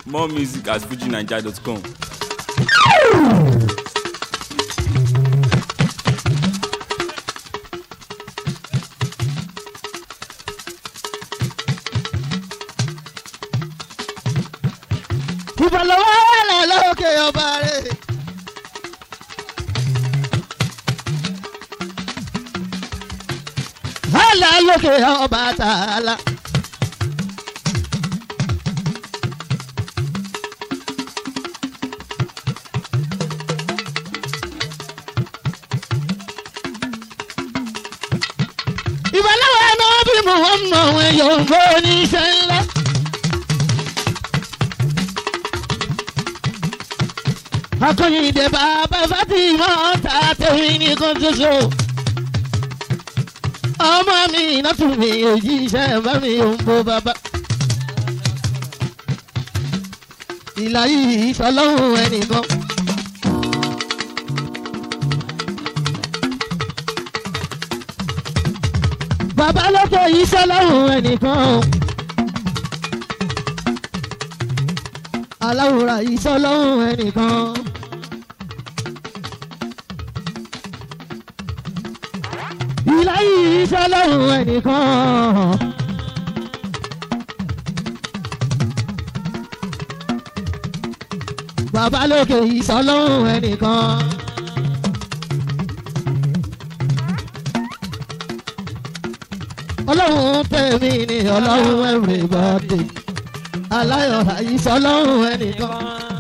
more music at fujinaija.com. ìbọ̀lọ́wọ́ wà lókè ọba rẹ̀. Hàlà lókè ọba tààlà. ìbọ̀lọ́wọ́ náà bí mo wọ́n mọ̀ wọ́n yóò gbọ́ oníṣẹ́ ńlá. akọyìndé bàbá fatima ọ̀tá tèmi nìkan ṣoṣo. ọmọ mi iná tún mi òjíṣẹ́ bá mi ò ń bo bàbá. ìlà yìí sọlọ́hún ẹnìkan. bàbá lókè yìí sọlọ́hún ẹnìkan. aláwòrán yìí sọlọ́hún ẹnìkan. ìlà yìí sọlọ́hún ẹnìkan. bàbá lókè yìí sọlọ́hún ẹnìkan. ọlọ́run tẹ̀mí ni ọlọ́run everybody aláyọ̀ àyíṣọ́ ọlọ́run ẹnìkan.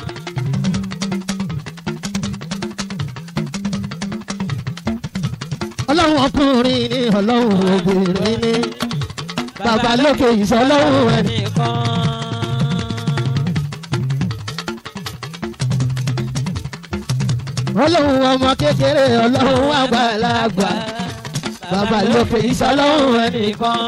ọlọ́run ọkùnrin ni ọlọ́run obìnrin ni bàbá lókè ìṣọ́ ọlọ́run ẹnìkan. ọlọ́run ọmọ kékeré ọlọ́run àgbàlagbà bàbá lókè ìṣọ́ ọlọ́run ẹnìkan.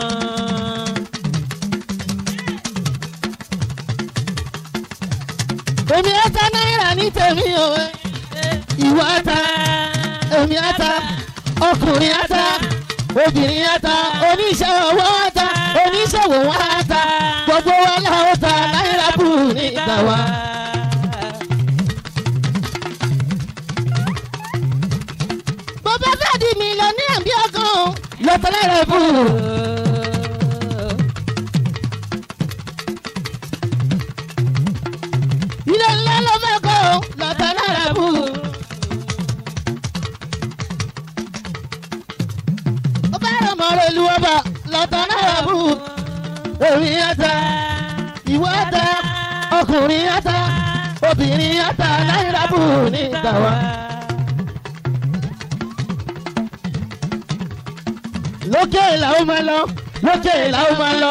èmi ata náírà ní tèmi o ìwọ ata èmi ata ọkùnrin ata obìnrin ata oníṣẹ́ owó ata oníṣòwò wọn ata gbogbo wọn làwọn ta náírà bù ní ìgbà wa. bàbá fẹ́ di mílíọ̀nù àbí ọgàn lọ́tọ̀ náírà bù. ilé ńlá ló mẹ́kọ̀ lọ́tà náírà bù. ó bá rọ̀ mọ́ rẹ̀ lu ọba lọ́tà náírà bù. èmi ata ìwọ ata ọkùnrin ata obìnrin ata náírà bù ní ìgbà wa. lókè làwọn máa lọ lókè làwọn máa lọ.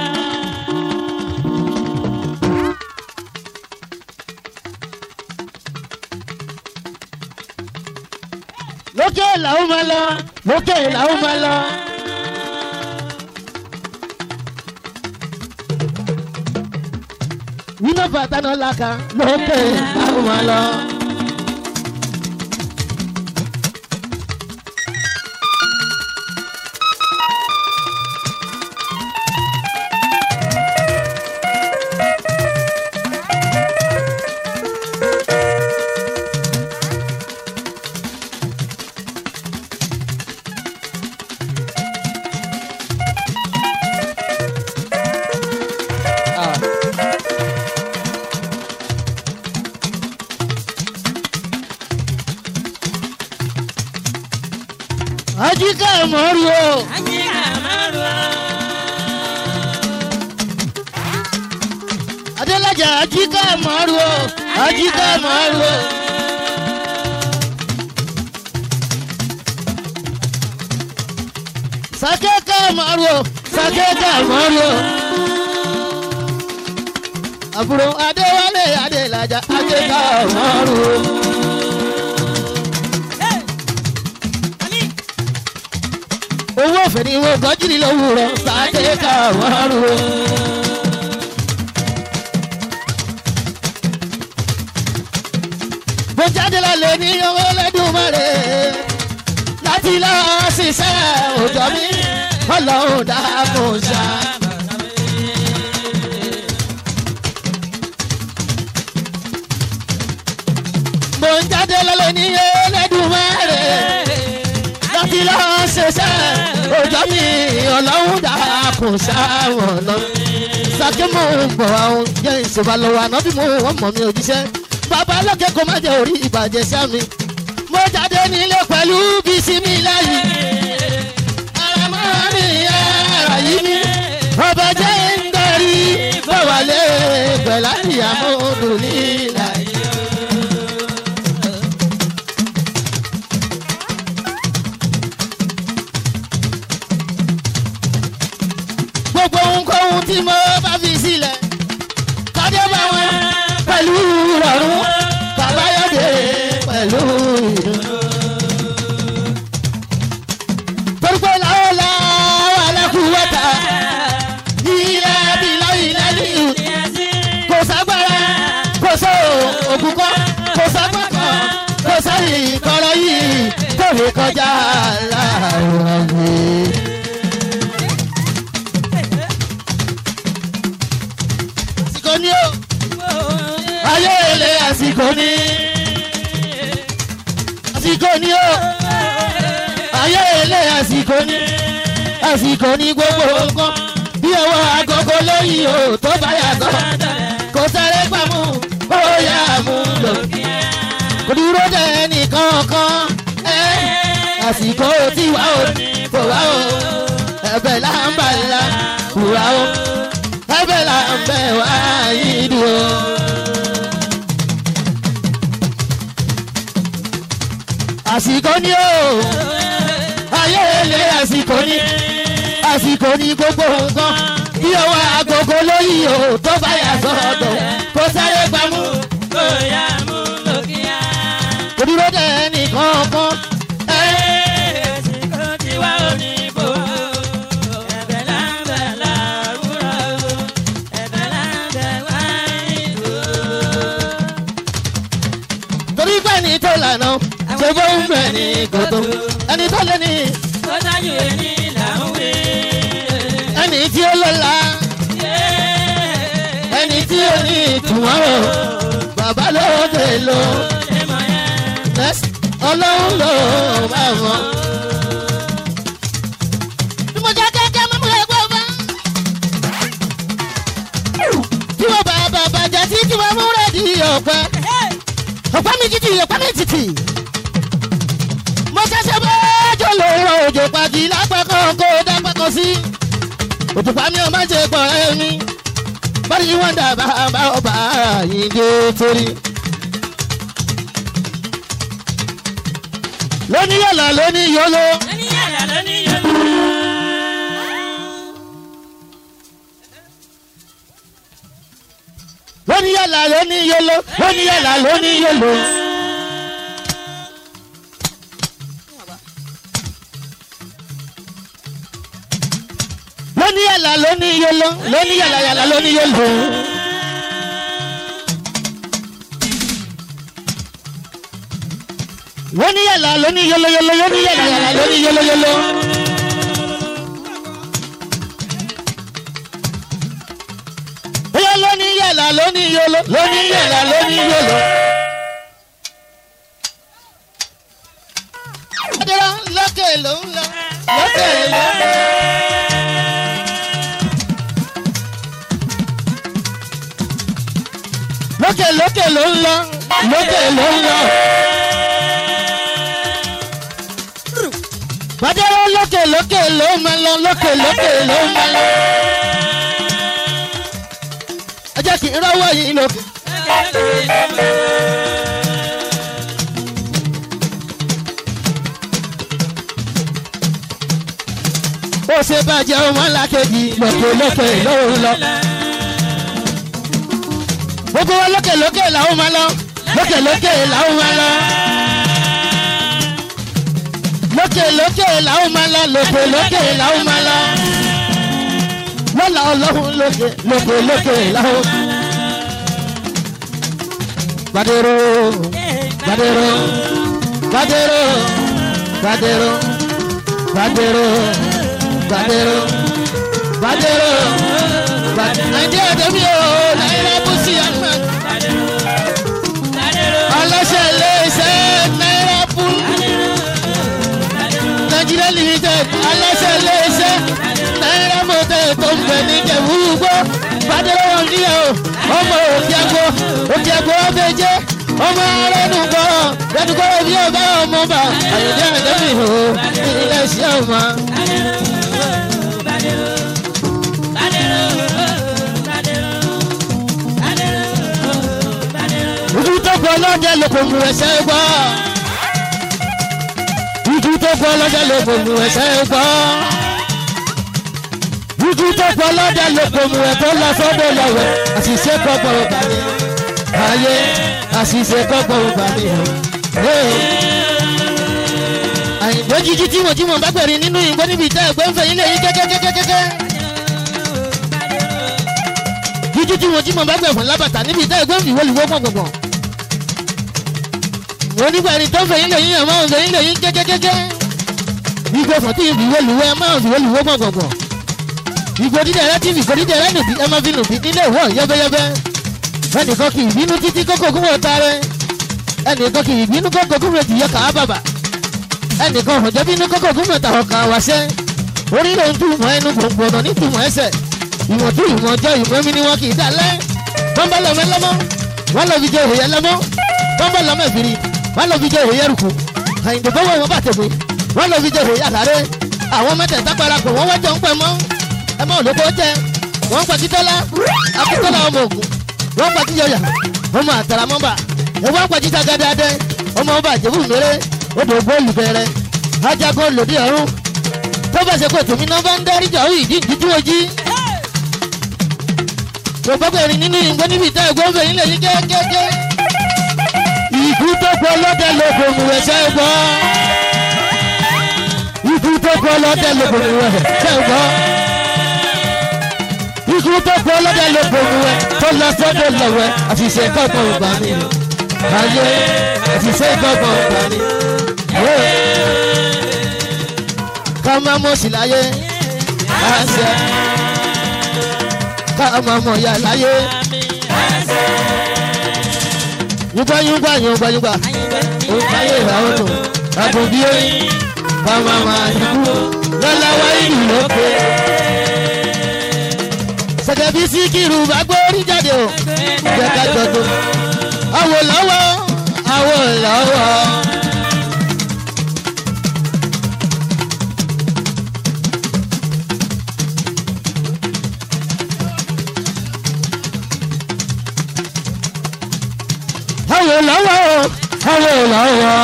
lókè làwọn máa lọ lókè làwọn máa lọ. iná bàtà náà làkà lókè làwọn máa lọ. ajíkà mọ́rù o. adélájà ajíkà mọ́rù o ajíkà mọ́rù o. sàkékà mọ́rù o sàkékà mọ́rù o. àbúrò adéwálé adélájà ajíkà mọ́rù o. owó ọ̀fẹ́ ni wọ́n gọ́jú ní lówùrọ̀ sàkékà mọ́rù o. mo jáde lálẹ́ ní owó lẹ́dùnmọ́rẹ́ láti lọ ṣiṣẹ́ òjò mi ọlọ́run dákun ṣá. jáde lọ́lẹ̀ ní ẹlẹ́dùnmẹ́rẹ̀ láti lọ ṣiṣẹ́ òjò mi ọlọ́run dàkún sáwọn lọ. sàkí mò ń bọ̀ àwọn jẹ́ ìṣèbá lọ́wọ́ àná bí mo wọ́n mọ̀ mi òjíṣẹ́. bàbá lókè kó má jẹ́ orí ìbàjẹ́ sámi. mo jáde nílé pẹ̀lú bísí mi láyé. ara máa ní ara yìí mi. ọba jẹ́ ń darí bọ̀wálé pẹ̀lú àdìyàmó dùn nílà yìí. gbogbo ohunkóhun tí mo bá fi sílẹ̀ kọ́dé bá wọn pẹ̀lú rọrùn bàbá yọ̀dé pẹ̀lú ìdùnnú. torípé làwọn làwọn alákùúwọ́ta ilẹ̀ abilá ilẹ̀ nílùú kò ságbára kò sọ ògùn kan kò ságbá kan kò sẹ́yìn kọ́rọ́ yìí tó lè kọjá láàárọ̀ yìí. àsìkò ní o ayé ilé àsìkò ní àsìkò ní o ayé ilé àsìkò ní àsìkò ní gbogbo nǹkan bí owó agogo lóyìn o tó bá yàtọ̀ kò sáré pamọ́ ó yà mú lò kò dúró dé nìkankan ẹ́ àsìkò tí wà ó kò wá o ẹ̀bẹ̀ là ń bà ńlá kùrà o ẹ̀bẹ̀ là ń bẹ̀ wá yìí dùn o. àsìkò ni o ayé ilé àsìkò ni àsìkò ni gbogbo nǹkan bí owó agogo lóyìn o tó bá yà sọ́dọ̀ kó sáré gbámú kò dúró dé nìkankan ẹ́ torí pé ẹni tó lànà ṣe bó ń bẹ̀ ní kòtò ẹni tó lé ní ẹni tí ó lọ́la ẹni tí ó ní ìtumọ̀ o bàbá lóde ló Next, ọlọ́run ló máa mọ̀. bí mo jẹ́ kẹ́kẹ́ mọ́ mú ẹgbẹ́ bá. tí mo bá bàbá jẹ́ tí tí mo mú rẹ̀ di ọ̀pẹ. ọ̀pẹ mi títì ọ̀pẹ mi títì. mo ṣẹ̀ṣẹ̀ bá jọ lò rọ òjò pàjì lápẹ́kọ̀ kó dápẹ́kọ̀ sí. òtùpá mi ò má ṣe pọ̀ ẹ́ mi. bọ́dí wọ́n dà bá ọba yìí dé torí. lóní yàrá lóní yọlọ. lóní yàrá lóní yọlọ. lóní yàrá lóní yọlọ. lóní yàrá lóní yọlọ. lóní yàrá yàrá lóní yọlọ. lóní yàrá lóní yọlọ yọlọ lóní yàrá yàrá lóní yọlọ yọlọ. bóyá lóní yàrá lóní yọlọ lóní yàrá lóní yọlọ. adúlọ lókè ló ń lọ lókè ló ń lọ. lókè lókè ló ń lọ lókè ló ń lọ. Bàdéwọ́ lókè lókè ló máa lọ lókè lókè ló máa lọ. Ẹ jẹ́ kí n rọ́wọ́ yìí lókè. Ó ṣe bàjẹ́ ọmọ làkejì lókè lókè ló ń lọ. Gbogbo wa lókè lókè làwọn máa lọ. Lókè lókè làwọn máa lọ lókè lókè làwọn máa lọ lókè lókè làwọn máa lọ lọ́la ọlọ́run lókè lókè lókè làwọn. Gbadero gbadero gbadero gbadero gbadero gbadero gbadero gbadero nàìjíríà dẹ́mi o nàìjíríà bùsí àná ọlọ́sẹ̀ lé iṣẹ́ ó jẹ́ gbọ́dọ̀ méje ọmọ rẹnu gbọ́rọ̀ rẹnu gbọ́rọ̀ bí ọba ọmọ bá àyẹ̀dẹ́ àdẹ́bì hò ilé iṣẹ́ ọmọ. ojú tó gbọ́ lọ́dẹ ló kò mú ẹsẹ̀ gbọ́. ojú tó gbọ́ lọ́dẹ ló kò mú ẹsẹ̀ gbọ́. ojú tó gbọ́ lọ́dẹ ló kò mú ẹ̀ tó lọ sọ́dọ̀ lọ́wọ́ àṣìṣe kọ́kọ́ ọba mi. ayé àṣìṣe kọ́kọ́ ọba mi. àyìnbó jíjí tí mo jí mo bá gbẹ̀rín nínú ìgbó níbi ìtẹ́ ẹ̀gbẹ́ ń fẹ́ yín lè yí kẹ́kẹ́kẹ́kẹ́kẹ́. jíjí tí mo jí mo bá gbẹ̀ fún lábàtà níbi ìtẹ́ ẹ̀gbẹ́ ń fi wọ́lùwọ́ gbọ̀ngbọ̀n wọ́n nígbà ẹni tó ń fẹ̀yìn lẹ́yìn ẹ̀ máa ń fẹ̀yìn lẹ́yìn kẹ́kẹ́kẹ́kẹ́. Igbó fún tí ìfìwé lùwẹ́ ẹ máa ń fìwé lùwẹ́ gbọ̀ngbọ̀ngbọ̀n. Igbó dídẹ̀ rẹ tí ìfìkò dídẹ̀ rẹ nùbí ẹ máa fi nùbí nílé ìwọ̀ yẹ́bẹ́yẹ́bẹ́. Ẹnìkan kì í bínú títí kókó kún wọ́n ta rẹ. Ẹnìkan kì í bínú kókó kún wọ́n ti yẹ kàá bàbà. Ẹnìkan hàn jẹ́ bínú kókó kún wọ́n ta ọkà wáṣẹ́. Orí ló ń túmọ̀ ẹnu gbòǹgbò ọ̀nà ní túmọ̀ ẹsẹ̀. Ìwọ̀n tún ìwọ̀n jẹ́ ìwọ̀n mi ni wọn kì í dalẹ̀. Wọ́n bá lọ́mọ ẹlọ́mọ́. Wọ́n lọ fi jẹ òye lọ́mọ́. Wọ́n bá lọ́mọ ìfìrí wọ́n lọ fi jẹ òye rùkù àyìnbó bọ́wọ́ wọn bá tẹ̀wé wọ́n lọ fi jẹ òye àlàré àwọn mẹ́tẹ̀ẹ̀ta parapọ̀ wọ́n wájọ ń pẹ́ mọ́ ẹ mọ́ olóko jẹ wọ́n ń pàtí tọ́lá akíntọ́lá ọmọ ògùn wọ́n ń pàtí yọyà ọmọ àtàràmọ́bà ẹ wọ́n ń pàtí tagadadẹ ọmọ ọba àjẹbù mẹ́rẹ́ odò bọ́ọ̀lù bẹ̀rẹ̀ ajagun lòdì ọ̀run tó bá ṣe pé tèmi náà bá ń dárí jà ó ìdí ìdíjú ojí gbogbo ẹ̀rín nínú ìgbó níbi ìta ẹ̀gbọ́n fẹ̀yìn lè ní kẹ́kẹ́kẹ́ ikú tó kọ lọ́dẹ lóko mu ẹsẹ̀ gbọ́. ikú tó kọ lọ́dẹ lóko mu ẹsẹ̀ gbọ́. ikú tó kọ lọ́dẹ lóko mu ẹ tó lọ sọ́dọ̀ lọ́wọ́ àṣìṣe kọ̀ọ̀kan ìgbà mi. ayé àṣìṣe kọ̀ọ̀kan ìgbà mi. ká máa mọ̀ sí láyé àṣẹ. ká máa mọ̀ yá láyé yúgbà yúgbà yúgbà yúgbà òǹkà yóò rà ó nù àbòbí oyin bàmà máa yúgbó lọ́la wá ìlú lókè. sẹ̀kẹ̀bí síkírù bá gbórí jáde o jẹ́ ká jọdún. àwò lọ́wọ́ àwò lọ́wọ́. àwò lọ́wọ́ àwò lọ́wọ́.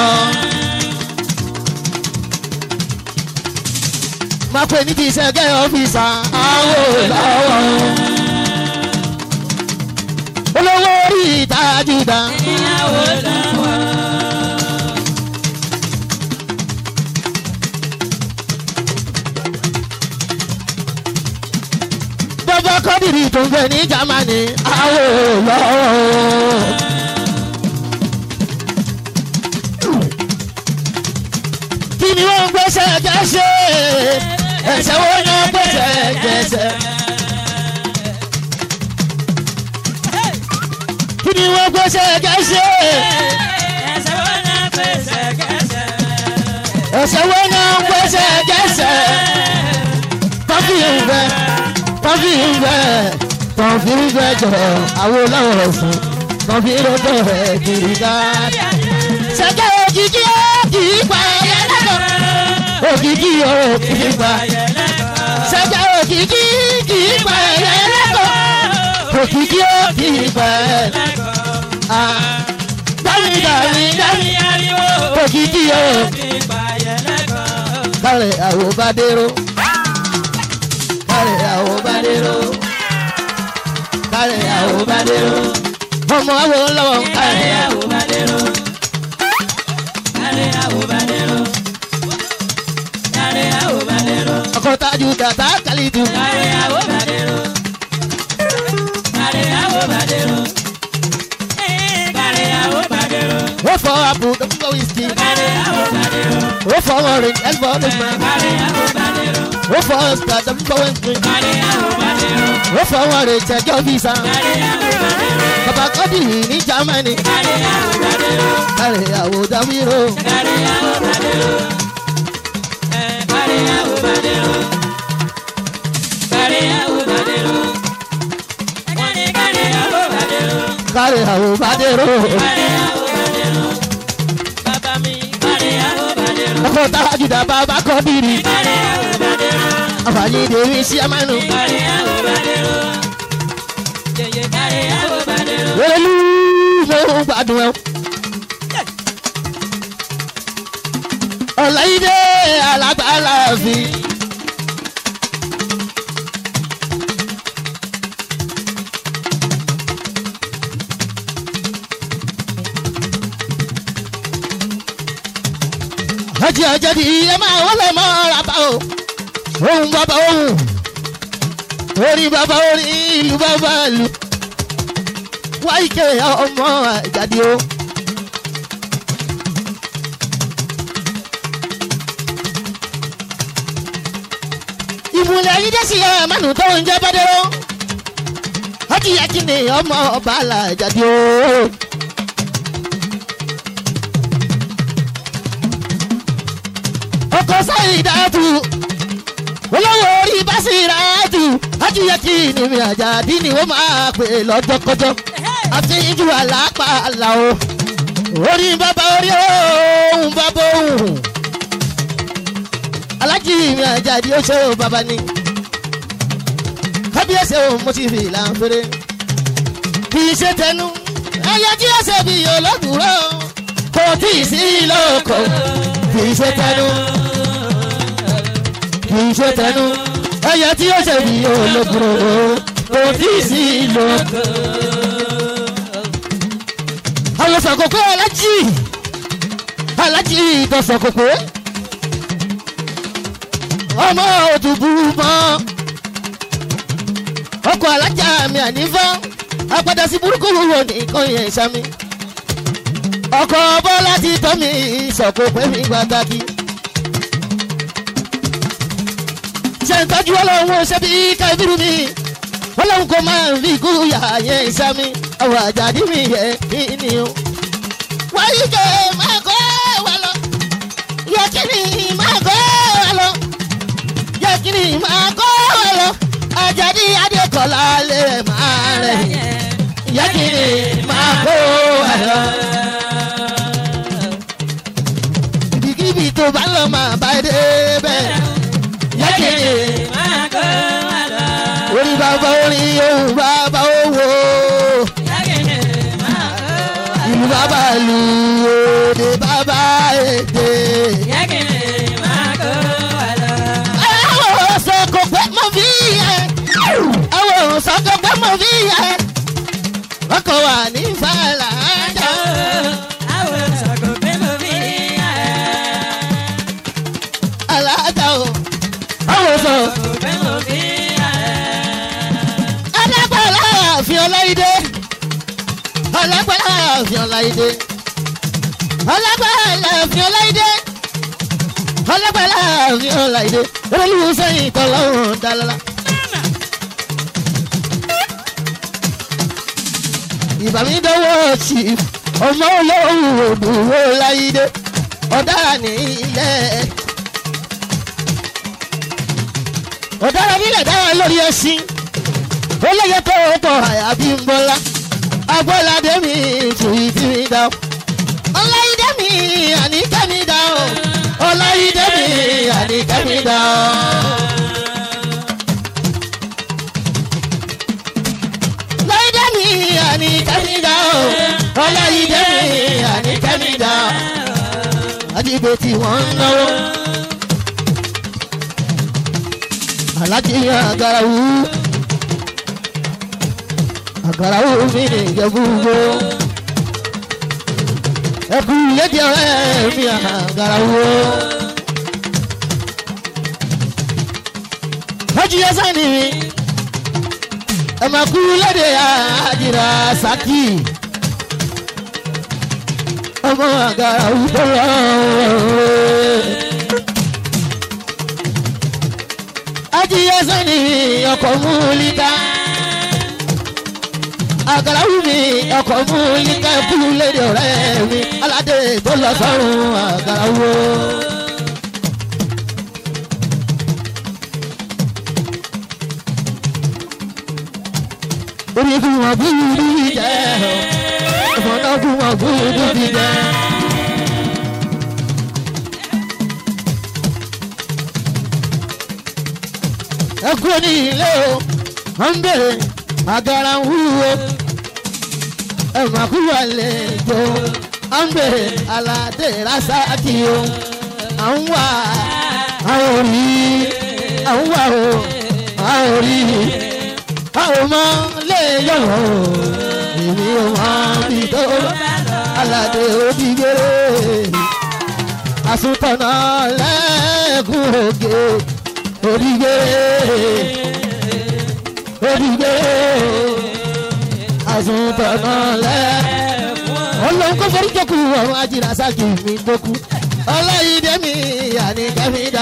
máa pè níbi iṣẹ́ gẹ́ ọ́fíìsà àwò lọ́wọ́. olówó orí ìtajúdà. ìyàwó lọ́wọ́. bàbá kọ́dìrì tó ń bẹ ní jámánì àwò lọ́wọ́. kí ni wọ́n ń gbèsè gẹ̀ẹ́sẹ̀ ẹ̀sẹ̀ wo ni wọ́n gbèsè gẹ̀ẹ́sẹ̀. kí ni wọ́n gbèsè gẹ̀ẹ́sẹ̀ ẹsẹ̀ wọn náà pèsè kẹsẹ̀. ẹ̀sẹ̀ wo ni wọ́n gbèsè gẹ̀ẹ́sẹ̀. tọ́fì ń bẹ tọ́fì ń bẹ tọ́fì ń bẹ jọ̀rọ̀ àwọn olówó fún tọ́fì ń bẹ rẹ̀ kiri ká. sẹ́kẹ̀ òjijì ó kì í pa ẹ̀yẹ lẹ́kọ̀ọ́ òkìkí ọ̀rọ̀ kì í pa sẹ́jà òkìkí kì í pa ẹ̀yẹ lẹ́kọ̀ọ́ òkìkí ó kì í pa ẹ̀ dámi dámi dámi òkìkí ọ̀rọ̀ kárẹ̀ àwọ̀ bá dérò kárẹ̀ àwọ̀ bá dérò kárẹ̀ àwọ̀ bá dérò ọmọ àwọ̀ lọ́wọ́ kárẹ̀ àwọ̀ bá dérò. ọkọ̀ tájú dàtà kàlídù. ó fọ àpò tó ń gbọ́ wíṣkì. ó fọ orange ẹ̀fọ́ tó gbọ́. ó fọ ọ̀sán tó ń gbọ́ wíṣkì. ó fọ wọn rè jẹjọ́ visa. bàbá kọ́dì ní germany. kárẹ̀ àwọ̀ dáwíró. kárí àwọn bàdérò Bàbá mi kárí àwọn bàdérò. ọkọ̀ táwájúdà bàbá kọ́ bìrì Kárí àwọn bàdérò. àfààní ìdèmí sí amánu Kárí àwọn bàdérò. Yèyé kárí àwọn bàdérò. wẹ́lú ló ń gbádùn ẹ̀. ọ̀làyídé alágbàlá fi. ajé ajadi ẹ máa wọlé mọ́ rapá o ohun bàbá ohun orí bàbá orí ìlú bàbá ìlú wáyíkẹ́ ọmọ àjàdí o. ìmùlẹ̀ yìí dé sí ẹ̀ mánu tó ń jẹ́ bọ́dẹ́rọ́ ọjìyàjì ni ọmọ ọba àlàjáde o. ọkọ sáyìn dáàtú olówó orí básírààtú ọjìyàjì ni mi àjàdí ni wọ́n máa pè lọ́jọ́kọjọ́ àti ìjù àlápá àlà o orí bàbá orí òun bàbá òun alájí mi àjàdí ó ṣe ó bàbá ni kábíyèsí ó mo ti fi ìlànà fèrè kì í ṣe tẹnu ẹyẹ tí ó ṣe bí olódùúró kò tí ì sí lóko kì í ṣe tẹnu kì í ṣe tẹnu ẹyẹ tí ó ṣe bí olódùúró kò tí ì sí lóko. àwọn sọ̀kòkò alájí alájí ìtọ̀sọ̀kòkò ọmọ òtúbù mọ́ ọkọ̀ alájà mi ànífọ́ apádà sí burúkú wo nìkan yẹn sami ọkọ̀ bọ́lá ti tọ́ mi ìsọ̀kò pé mi pàtàkì ṣe ń tọ́jú ọlọ́run ṣe bí kábírù mi ọlọ́run kò máa ń rí ikú yà yẹn sami ọwọ́ àjàdí mi yẹ kí ni o wáyé jẹ́ máa kọ́ wa lọ yẹ kí ni máa kọ́ wa lọ yẹ kí ni máa kọ́ wa lọ àjàdí adékọ̀lá lè máa rẹ̀ yẹ kí ni máa kọ́ wa lọ. ibikíbi tó bá lọ máa bá dé bẹ́ẹ̀ yẹ kí ni Máa kó wa lọ. orí bàbá orí ohun bàbá owó Yákìnì máa kó wa lọ. ìlú bàbá lu òde bàbá èdè. Yákìnì máa kó wa lọ. àwọn sọ kò pẹ́ mọ́ fi yẹ àwọn sọ kò pẹ́ mọ́ fi yẹ ọkọ̀ wà ní fàlà ájà Àwọn sọ̀kò pé mo fi yà ẹ́. alájà o àwọn sọ Sọ̀kò pé mo fi yà ẹ́. alágbàlá àfin ọláyídé alágbàlá àfin ọláyídé alágbàlá àfin ọláyídé alágbàlá àfin ọláyídé olú sẹ́yìn tọ́lọ́run dálálá. ìbámi dọ́wọ́ chief ọmọ olóhùn òdùwó láyídé ọ̀daràn ní ilẹ̀ ọ̀daràn nílẹ̀ dára lórí ẹṣin olóye tó tọ̀ àyàbí ń bọ́lá agbọ́ládé mi tùyí tí mi dá o ọláyídé mi àníkẹ́ mi dá o ọláyídé mi àníkẹ́ mi dá o. ọláyídé mi àníkẹ́ mi dá o ọláyídé mi àníkẹ́ mi dá o. àdìgbò tí wọ́n ń náwó. alájí agarawu agarawu mi ní ìjẹ́búgbó ẹkú lédi ọ̀rẹ́ mi agarawu. Hajj Yasani mi ẹ máa kú lédi àjìrà Saki ọmọ agarawu tó lọ. ajiye sani ọkọ̀ múlíkà àgàràwù mi ọkọ̀ múlíkà kú lédè ọ̀rẹ́ mi aládé tó lọ sọ́run àgàràwù. orí fún wọn bí rí jẹ́ gúdú fi jẹ. ẹ kú ní ilé o wọ́n ń bèrè àgàrà ń wúwo ẹ mà kú wà lẹ́jọ́ à ń bèrè aládé rásáàkì o à ń wà á ò rí à ń wà o à ò rí a ò mọ lè yọ̀wọ̀ o èmi ò mọ bí tó aládé òdìgbére àsùntànà lẹ́ẹ̀kún ògè òdìgbére òdìgbére àsùntànà lẹ́ẹ̀kún ọlọ́run kò forí jẹ́kù ọ̀run ajínigbà sáàkì mi dókú ọláyídé mi àníkẹ́mi dá.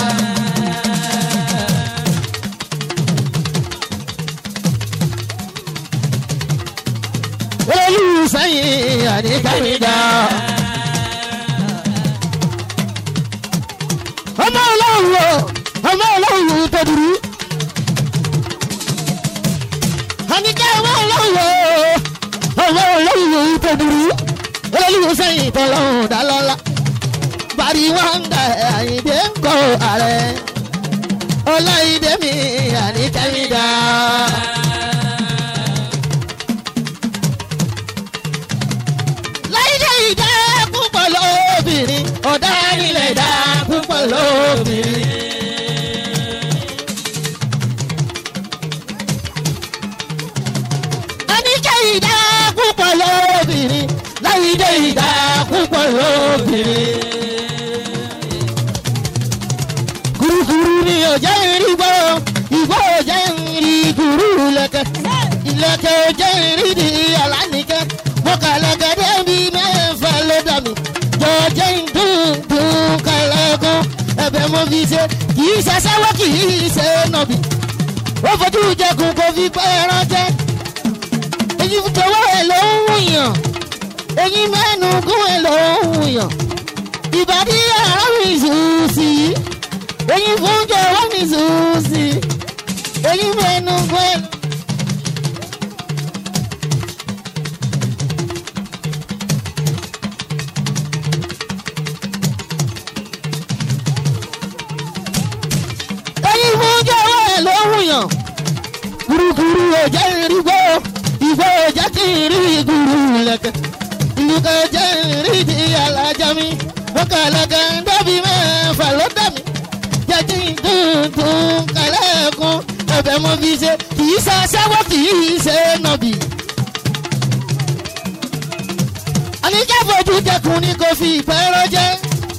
olùsẹ́yìn àníkẹ́mi dá. ọmọ ọlọ́run o ọmọ ọlọ́run tó dúró. àníkẹ́ ọmọ ọlọ́run o ọmọ ọlọ́run tó dúró. olùsẹ́yìn tọ́lọ́run dá lọ́la. bari wọn da àyìndé ń kọ ààrẹ ọláyídé mi àníkẹ́mi dá. láyé ìdá púpọ̀ lóbìnrin ọ̀dà nílẹ̀ ìdá púpọ̀ lóbìnrin. àníkẹ́ ìdá púpọ̀ lóbìnrin láyé ìdá púpọ̀ lóbìnrin. kurukuru ni ọjà ìrì gbọ́ ìgbọ́ ọjà ìrì kuru lẹ́kẹ̀ ìlẹ̀kẹ̀ ọjà ìrì di alánìkẹ́ mọ̀kàlẹ́kẹ̀ débi mẹ́fà ló dà mí jọjẹ́ ìdúndún kẹlẹ́kùn ẹ̀bẹ̀ mo fi ṣe kì í ṣe aṣẹ́wó kì í ṣe nọ̀bì ó fojú jẹkùn kò fi pẹ́ ẹran jẹ́ èyí tọwọ́ ẹ̀ ló ń wùyàn èyí mẹ́nu gún ẹ̀ ló ń wùyàn ìbàdí ara mi sùn sí i èyí fún jọwọ́ mi sùn sí i èyí mẹ́nu gún ẹ̀ ló. ẹyin mú jẹ́wọ́ ẹ̀ ló wùyàn. Kurukuru ọjà ìrìgbó, ìgbó ọjà tí ìrì gùrù lẹ̀kẹ̀. Ìlúkọ̀ ọjà ìrì di alájà mi. Mọ̀kàlẹ́kẹ̀ ń dọ́bi mẹ́fà ló dà mí. Jẹ́jí tuntun kẹlẹ́kùn ẹ̀bẹ̀ mo fi ṣe. Kì í ṣe aṣẹ́wó kì í ṣe nọ̀bì. Àníkẹ́ fojú jẹkùn ni kò fi ìpẹ́ rọ́jẹ́.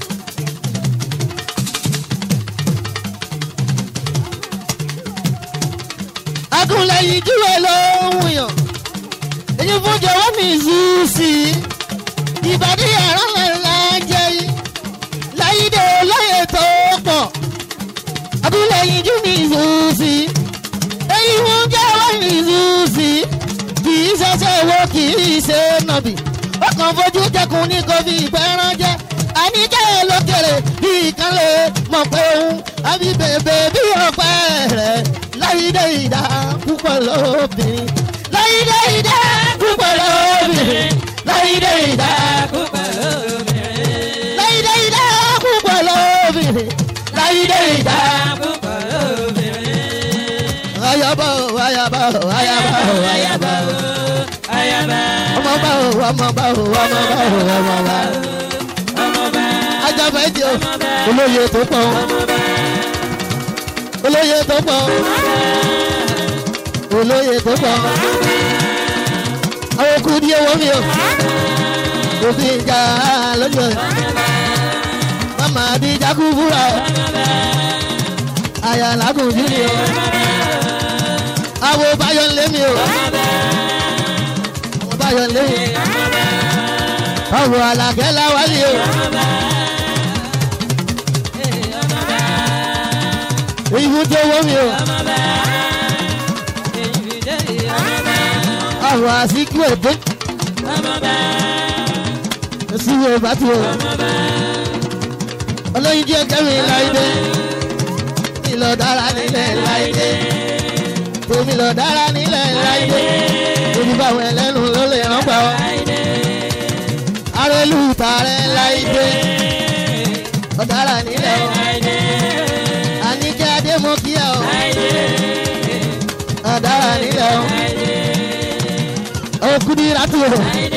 agúnlẹ̀yìn dúró lóhùn yàn èyí fún jọ̀wọ́ mi zùú sí i ìbàdí ẹ̀rọ ńlá jẹ́ yìí láyídé olóyè tó pọ̀ agúnlẹ̀yìn jú mi zùú sí i èyí fún jọ̀wọ́ mi zùú sí i kì í ṣẹṣẹ wo kì í ṣe nàbì ọkàn fojú jẹkùn ní kò fi ìgbẹ́ràn jẹ́ àníkẹ́ lókèrè bí ìkànnì mọ̀ pé òun àbí bèbè bí ọ̀pẹ rẹ̀ láyídé ìdá púpọ̀ lóbìnrin láyídé ìdá púpọ̀ lóbìnrin láyídé ìdá púpọ̀ lóbìnrin. láyídé ìdá púpọ̀ lóbìnrin láyídé ìdá. púpọ̀ lóbìnrin. ayaba o ayaba o ayaba o ayaba o ayaba ọmọ bá o ọmọ bá o ọmọ bá o ọmọ bá o ọmọba ajaba ẹjẹ o olóye tó pọ̀ o olóye tó pọ̀ o olóye tó pọ̀ àwọn okùn díẹ̀ wọ́n mi o òfin ìjà lójú ẹ̀ mama adija kú fúra o àyà làágùn jù ni o àwọ̀ báyọ̀ ń lé mi o àwọ̀ báyọ̀ ń lé mi àwọ̀ àlàkẹ́ láwálé o ìbú tó wọ́ mi o àwọ̀ àsìkú èdè síwò bàtú o olóyin díẹ̀ kẹ́mi láìdé ìlọ dára nílẹ̀ láìdé tèmi lọ dára nílẹ̀ láìdé torí báwọn ẹlẹ́nu ló lè rán pa ọ́ ọ̀tá rẹ̀ láìdé ọ̀dára nílẹ̀ o àníkẹ́ adémọ́kíyà o ọ̀dára nílẹ̀ o òkúdi ratu o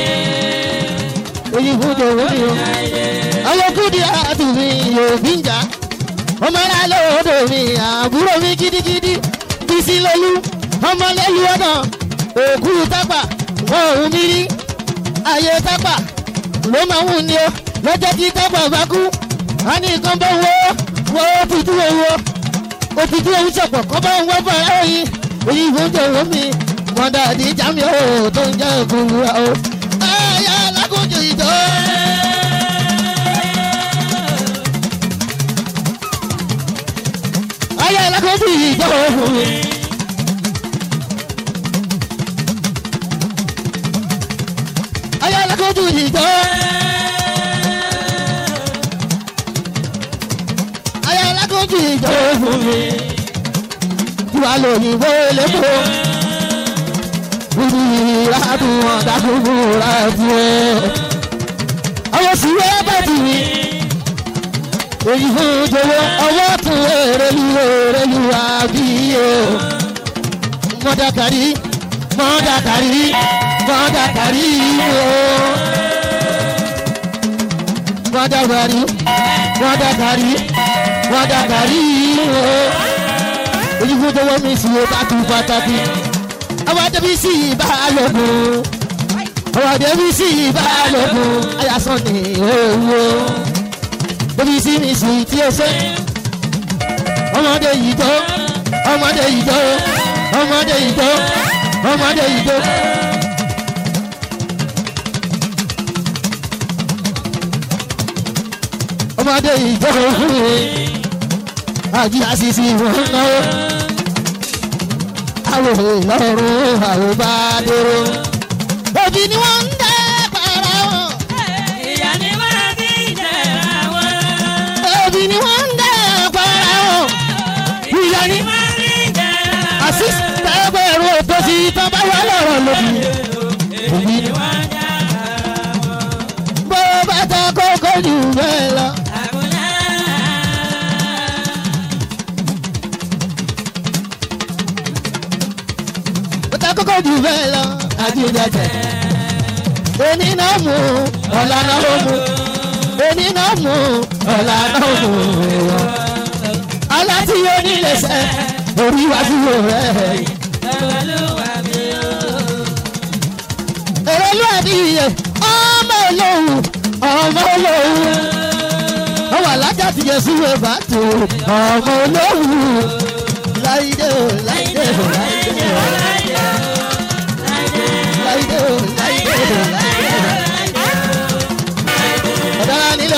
èyí fún jòwó mi o àwọn òkúdi ratu mi yóò bí ń jà ọmọ ẹ̀rọ lóòdò mi àbúrò mi gidigidi bísí lolú ọmọ lẹ́lu ọ̀nà òkú tápà wọn ò mí rí ayé tápà ló máa ń wù ní o lọ́jọ́ tí tápà bá kú a ní nǹkan bá wo wo òtútù owó òtútù owó ṣọ̀pọ̀ kọ́ bá ń wọ́ bọ̀ ẹ́ yìí èyí fún jòwó mi mọ̀dà àdìjà mi ò tó ń jẹ́ òkúra o. ayé alákòjò ìjọ. ayé alákòjò ìjọ fún mi. ayé alákòjò ìjọ. ayé alákòjò ìjọ fún mi. tiwa lóyìnbó lẹ́kọ̀ọ́ ìrìnàdù ọ̀dàkùnkùn rẹ̀ fún ẹ. àwọn sì wẹ́ bàtì mi. èyí fún jọwọ́ ọwọ́ tún èrèlú èrèlú àbíyẹ. mọ́dàkàrí mọ́dàkàrí mọ́dàkàrí o. mọ́dàkàrí mọ́dàkàrí mọ́dàkàrí o. èyí fún jọwọ́ mi sì wẹ́ bàtì pàtàkì àwọn débi sí ìbálòpọ̀ àwọn débi sí ìbálòpọ̀ ayásán ní owó débi sí mi sì tí ó ṣe ọmọdé yìí tó ọmọdé yìí tó ọmọdé yìí tó ọmọdé yìí tó. ọmọdé yìí tó fún mi àjí àṣìṣe wọn náwó àwọn ìlọrun àwọn bá dúró. òbí ni wọ́n ń dẹ́ para wọn. ìyá ni wọ́n ti jẹ̀ra wọn. òbí ni wọ́n ń dẹ́ para wọn. ìyá ni wọ́n ti jẹ̀ra wọn. àṣìṣe ẹgbẹ̀rún òtò sí tán bá wà lọ́rọ̀ lóbi. òbí ni wọ́n jẹ̀ra wọn. bó bá ta kókó jù bẹ́ẹ̀ lọ. àbúlá. bó ta kókó jù bẹ́ẹ̀ lọ. àjíjẹjẹ. èmi náà mú ọ̀la náà ó mú. èmi náà mú ọ̀la náà ó mú. aláti onílẹ̀ṣẹ̀ orí wájú rẹ̀. Olúwa mi o. èrè ló àdìyẹ ọmọ olóhùn ọmọ olóhùn. ọwọ́ alájà ti yẹ sí wẹ́bà tó ọmọ olóhùn. láìdé o láìdé o láìdé o láìdé o láìdé o láìdé o. ọ̀dára nílò.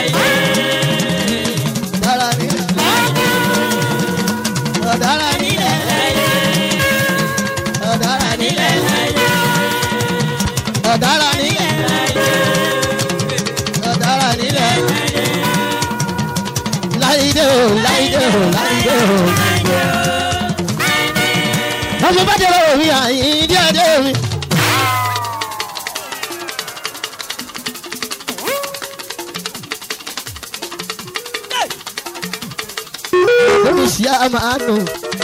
ọ̀dára nílò. ọ̀dára nílò. ọ̀dára nílò. ọ̀dára nílò. ọ̀dára nílò. láìdé o láìdé o láìdé o. ọmọ bá dé lọ́wọ́ mi àyìn díẹ̀ díẹ̀ mi. lórí sí àmàánù.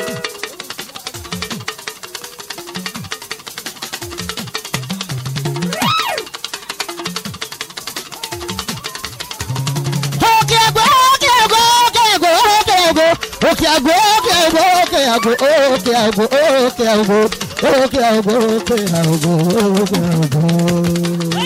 Òkè àgbò, òkè àgbò, òkè àgbò, òkè àgbò, òkè àgbò, òkè àgbò, òkè àgbò, òkè àgbò, òkè àgbò, òkè àgbò, òkè àgbò, òkè àgbò.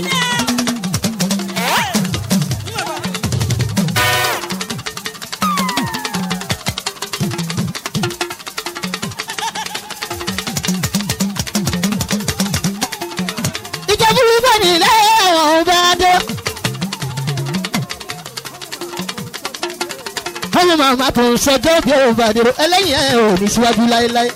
ìjọba ìfẹ́ nílẹ̀ ọ̀hún bá dé. ọmọ màmá tó ń sọjọ́ bí ó bá dèrò ẹlẹ́yìn ẹ̀ ò ní síwájú láéláé.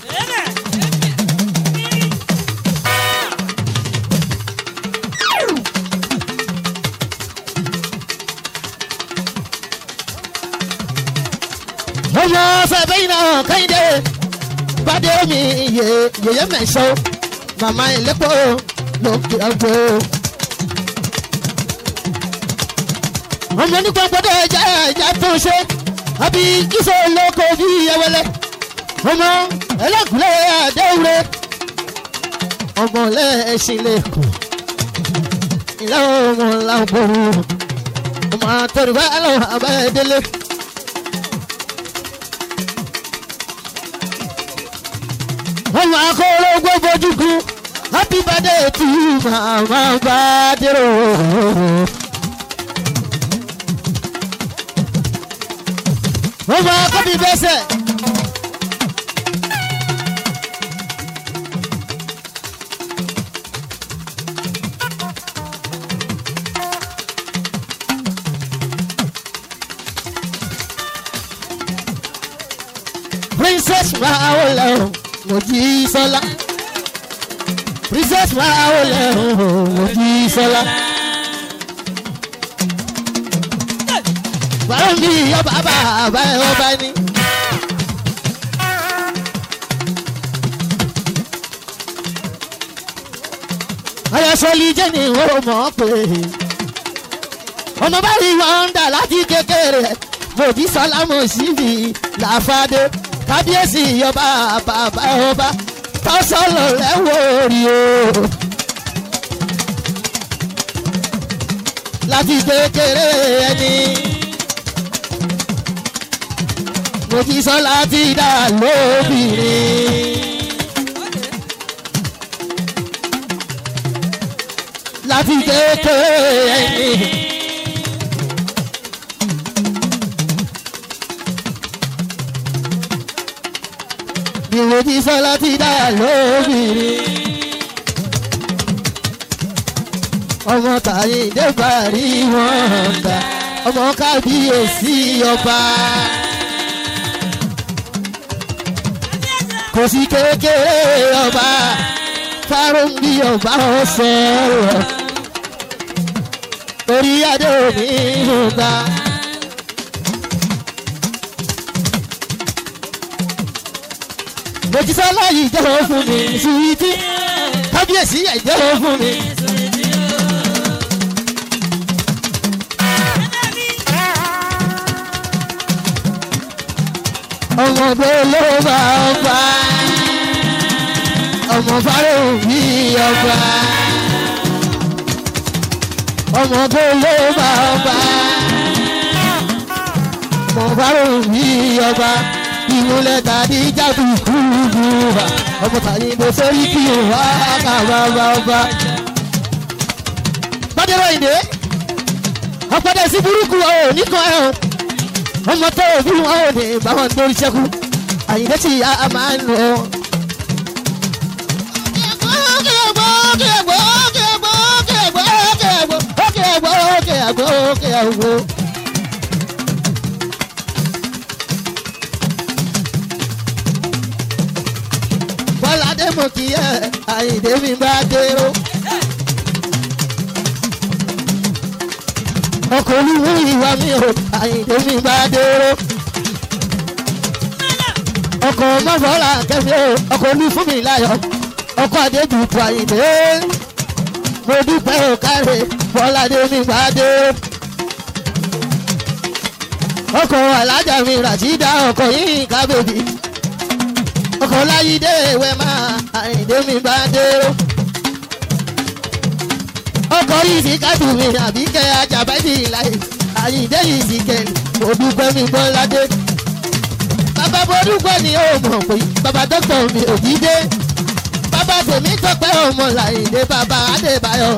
ọmọ fẹ́fẹ́ iná kẹ́hìndé bàdé mi yẹ yẹyẹ mẹ́sàn màmá ìlẹ́pọ̀ lókè àgbò. ọmọ nípa gbọdọ̀ ẹja ẹja tó ṣe àbí kíso lóko bí ẹwẹlẹ ọmọ ẹlẹ́kùnlé àdéhùrẹ ọmọ lẹ́ẹ̀ṣin lẹ́kọ̀ọ́ ìlà ọmọ làbọ̀rù ọmọ àtọ̀rùbá lọ́wọ́ abẹ́ẹ́dẹ́lẹ́. ọmọ akọ́rọ́ gbọ́bọ́jú kú happy birthday to you mama badero. ọmọ akọ́bí bẹ́sẹ̀. princess maole mojisola princess maole mojisola. báwo ni ọba bàbá ẹ ọba ni. ayọ̀sọ̀lì jẹ́ ni ó mọ̀ pé ọmọ báyìí wọ́n ń dà láti kékeré mòdì sálámù síbi làfàdé kábíyèsí ọba bàbá ọba tọ́sọ̀lọ̀ lẹ́wọ̀ rí o. láti kékeré ẹni mòdì sọ́lá ti dà lóbìnrin. láti kékeré ẹni. ìwòjì sọlá ti dá lóbìnrin. ọmọ tàyè débàrí wọn dá ọmọ kábíyèsí ọba. kò sí kékeré ọba fárún bí ọba ọsọrọ orí adé òní ìhùgbà. mojísọ́lá yìí jẹ́wọ́ fún mi suwiti kábíyèsí yìí jẹ́wọ́ fún mi. ọmọdé ló bá ọba ọmọ fáráhùn bí ọba ọmọdé ló bá ọba ọmọ fáráhùn bí ọba ìmúlẹ̀ tàbí jáde kúrú wa ọmọ tàbí bó sórí kí o wá ká bàbá ọba. bàdéwà ìdè ọ̀pọ̀dé sí burúkú ọ̀ nìkan ẹ̀ ọ́ ọmọ tó o bí wọn ò ní báwọn lórí sẹ́kù àyìnbó tí a máa ń lọ. bọ́ládé mo kì í ẹ̀ àyìndé mi bá dérò. ọkọ̀ olúwo ìwà mi ò àyìndé mi bá dérò. ọkọ̀ mọ́fọ́lá kẹfì ò ọkọ̀ olú fún mi láyọ̀ ọkọ̀ adébùtù àyìndé. mo dúpẹ́ ò káre bọ́ládé mi bá dérò. ọkọ̀ alájà mi ràṣídà ọkọ̀ yìí kábèbí ọkọ̀ láyídé ìwé máa àyìndé mi bá dérò. ọkọ̀ yìí sì kájú mi àbí kẹ́ ajábẹ́jì láyé àyìndé yìí sì kẹ́lì mo dúpẹ́ mi gbọ́ ládé. bàbá mo dúpẹ́ ni ó mọ̀ pé bàbá dókítà mi ò jí dé. bàbá tèmi tọpẹ́ ọmọ làyìndé bàbá adébáyọ̀.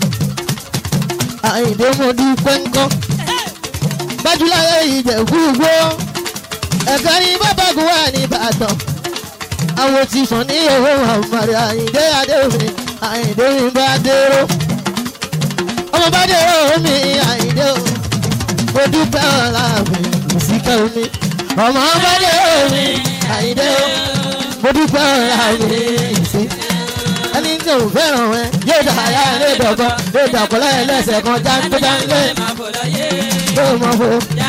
àyìndé mo dúpẹ́ ńkọ́. gbájúláyé ìjẹ̀kú gbó. ẹ̀ka ni bàbá gùn wà ní ìbàdàn àwọn ti sàn ní owó àmàlẹ́ àyìndé adéwìn àyìndé mi bá dérò ọmọ bá dérò mi àyìndé o mo dúpẹ́ ọ̀la mi ìsìkẹ́ omi ọmọ bá dérò mi àyìndé o mo dúpẹ́ ọ̀la mi ìsìkẹ́ ẹni tí ò fẹ́ràn ẹ yóò dà ayá ilé dọ̀gbọ́n yóò dà kọ́lá ẹlẹ́sẹ̀ kan jáńgbé jáńgbé yóò mọ̀ fo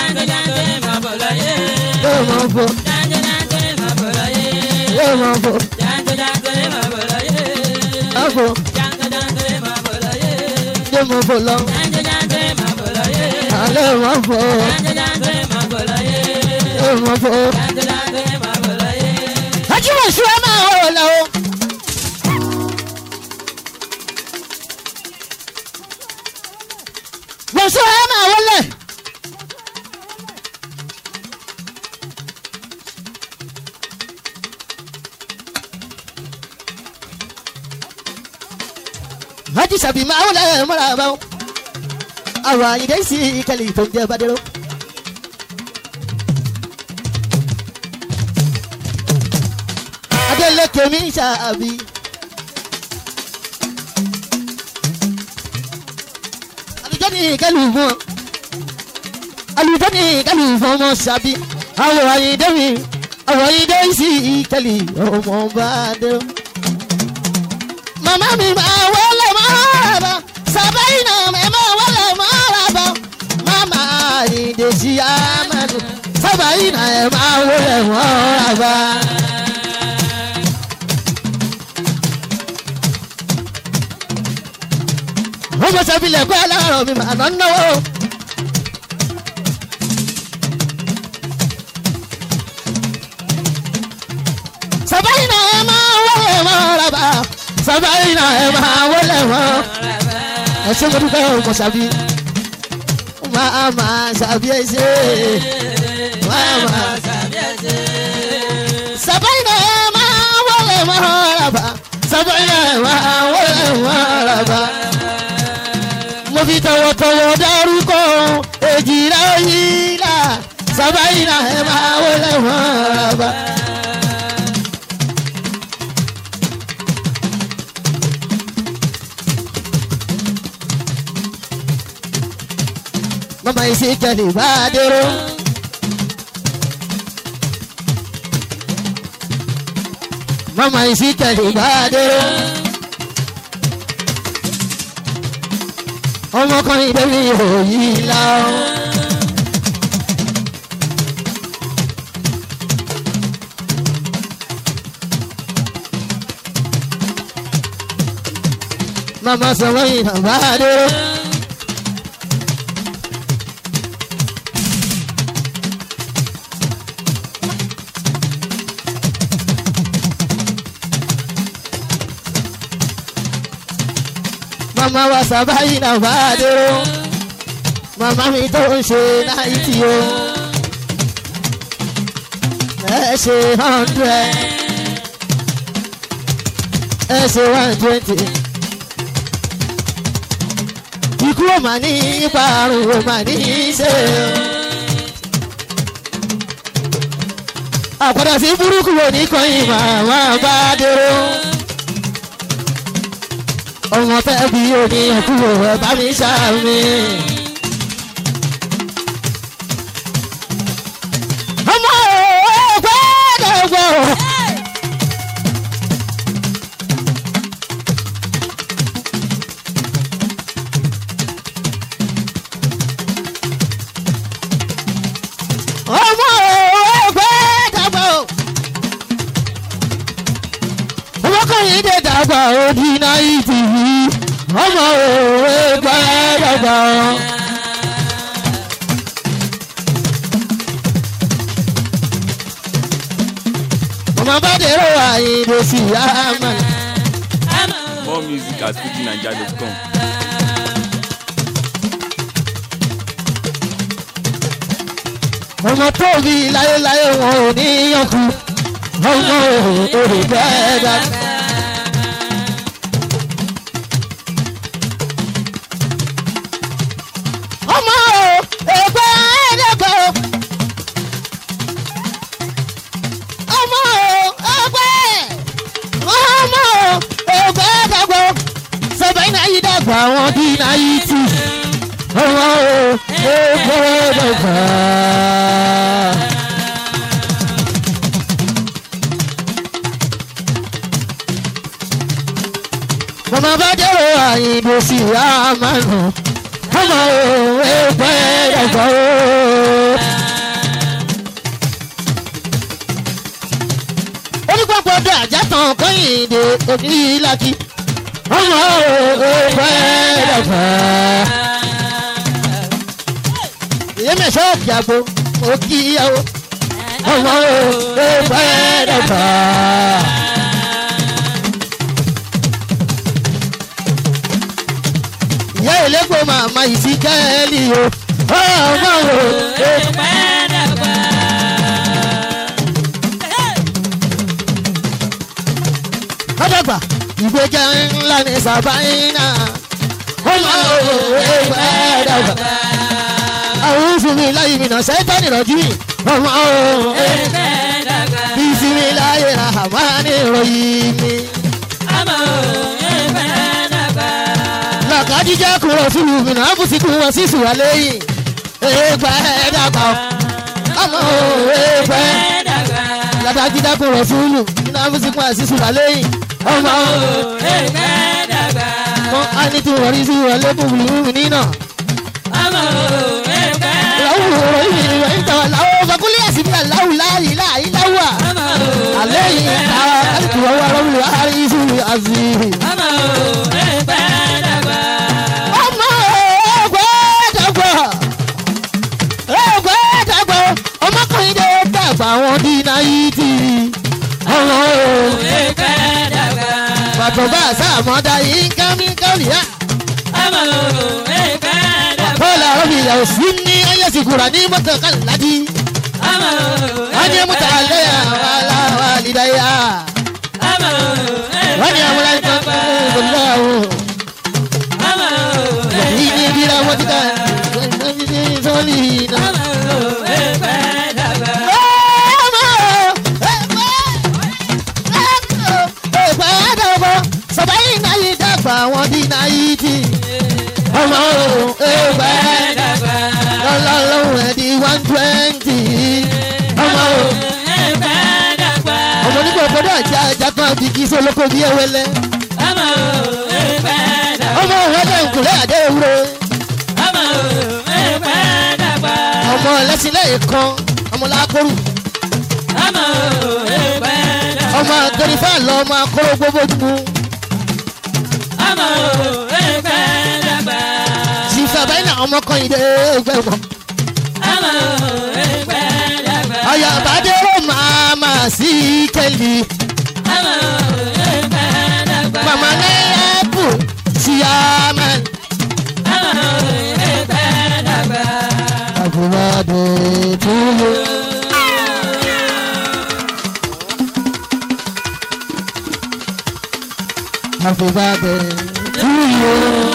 yóò mọ̀ fo yóò mọ̀ fo àfo yóò mọ̀ fo lọ alẹ́ wọn fọ ẹ wọn fọ. ajímọ̀ sùn ẹ máa wọ̀ lọ. wọ́n sọ ẹ máa wọlé. Haji Sabi máa wọlé mọ́ra bá wọn. Àwọn àyídé sí ìkẹlẹ̀ tó ń jẹ́ Bádéró. Adélékè mi ṣàbí. Àlùjọ́ ní ìkẹlù fún ọ. Àlùjọ́ ní ìkẹlù fún ọmọ ṣàbí. Àwọn àyídé mi. Àwọn àyídé sí ìkẹlẹ̀ ọmọ Bádéró mama mi ma wọlé mọ́ra sábàyìnà mi ma wọlé mọ́ra mama ìdèjì amadu sábàyìnà ẹ ma wọlé mọ́ra. ọmọ sábìlẹ̀ kọ́ ẹ lọ́rọ̀ mi mà lọ́ náwó. sábàyìnà ẹ ma wọlé mọ́ra sábàyìnà ẹ ma wọlé mọ́ra ẹ ṣe mo dúpẹ́ ọmọ sábì máa ma sábì ẹ ṣe máa ma sábàyìnà ẹ ma wọlé mọ́ra sábàyìnà ẹ ma wọlé mọ́ra mo fi tọwọ́tọwọ́ dárúkọ èjìlá yìí là sábàyìnà ẹ ma wọlé mọ́ra. mama isi kẹlẹ bá dúró. mama isi kẹlẹ bá dúró. ọmọkùnrin lórí òyì la ó. mama sọ wọ́n yìí náà bá dúró. mama wa sábàyí náà bá dúró mama mi tó ń ṣe náìtì o ẹ ṣe hundred ẹ ṣe one twenty ikú ò mà ní ìparun ò mà ní í ṣe àpàdà sí burúkú wo ní kọ́yìn màmá bá dúró ọmọ fẹ́ bí omi ẹ̀kúrò ẹ̀ bá mi ṣàmì. ọmọ òògbé dẹ̀gbọ̀. ọmọ òògbé dẹ̀gbọ̀. ọmọkùnrin dé dàgbà òdì náà ìdì yìí ọmọ òwe gbàdàgbà. ọmọ bá dèrò àyìnbó sí àmà. More music at fujinaija.com. ọmọ tó bí láyéláyé wọn ò ní yànkú ọmọ òwe gbàdàgbà. ọmọ ẹgbẹ́ ẹ̀ẹ́dẹ́gbẹ́ ọmọ ẹgbẹ́ ọmọ ẹgbẹ́ ẹ̀ẹ́dẹ́gbẹ́ sọ̀bẹ̀ iná yìí dàgbà wọn bí iná yìí tì ọmọ ẹgbẹ́ ẹ̀ẹ́dẹ́gbẹ́. mọ̀mọ́ bá dẹ̀rọ àyìnbó sí àmàlù ọmọ òwe gbẹ́dọ̀gbọ́. onígbàgbọ́dọ̀ àjàtàn kọ́yìndé òbí lákì ọmọ òwe gbẹ́dọ̀gbọ́. mẹ́sàn òkè àgbo mo kí ìyàwó ọmọ ẹgbẹ́ dàgbà. ìyá ìlẹ́gbọ̀n màmá ìsìnkẹ́lì o ọmọ ẹgbẹ́. kọ́dọ̀gbà ìgbéga ńlá ní sàbáyínà ọmọ ẹgbẹ́ dàgbà. àwọn òfin láyé mi náà sẹ́tọ́ nìrọ̀jú mi ọmọ bísí mi láyé àmà ní ìròyìn mi. lọ́kàdíjà kúrò fún mi náà bùsíkù wọn sí sùwà lẹ́yìn ẹgbẹ́ dàgbà ọmọ ẹgbẹ́ lọ́kàdíjà kúrò fún mi náà bùsíkù wọn sí sùwà lẹ́yìn ọmọ mọ ani tí wọ́n rí sí wọn lẹ́kùn bùrùmù nínà. láwù rọ̀ yìí ni wọ́n ń tàwọn láwù fakúlẹ̀ àsìbí aláwù láàyè láàyè láwà. alẹ́ yìí ta kálukú wọn wá lọ́wọ́ láàrin ìṣú àzì. ọmọ ẹgbẹ́ dàgbà. ẹgbẹ́ dàgbà ọmọkùnrin dé dàgbà wọn dín náà yìí tì í. ọmọ bàtò bá sàmọ́dá yìí ń ká mi káwì yá. bọ́lá omi ìyàwó sí ní ayé sìkúra ní mọ́tò kàládì. wọ́n ní mọ́tò alẹ́ àwọn aláwọ̀ àlìdáyà. wọ́n ní àwọn aláìsàn kan fún ìbòlá o. yìí ní ibi ra wọ́n ti ká sọ́ọ̀lì náà. àwọn di náírà ọmọ ẹgbẹ́ lọ́lọ́lọ́hún ẹ̀ di one twenty ọmọ ọmọ nígbà òkèdè àjà àjà kan àti kí sólókò bí ewélé ọmọ òun ẹgbẹ́ nkùlẹ̀ àdé ewúro ọmọ ẹlẹ́sìnlẹ̀ kan ọmọ làákòrò ọmọ akérèfà lọ ọmọ akóró gbogbo dùkú. Sísàbẹ́ náà ọmọ kan yìí dé ẹgbẹ́ wọn. Ọ̀yà àbádẹ́rò máa máa sí kẹ́lì. Màmá náírà bù sí àmàn. Àbúrò túlù. Happy birthday to you.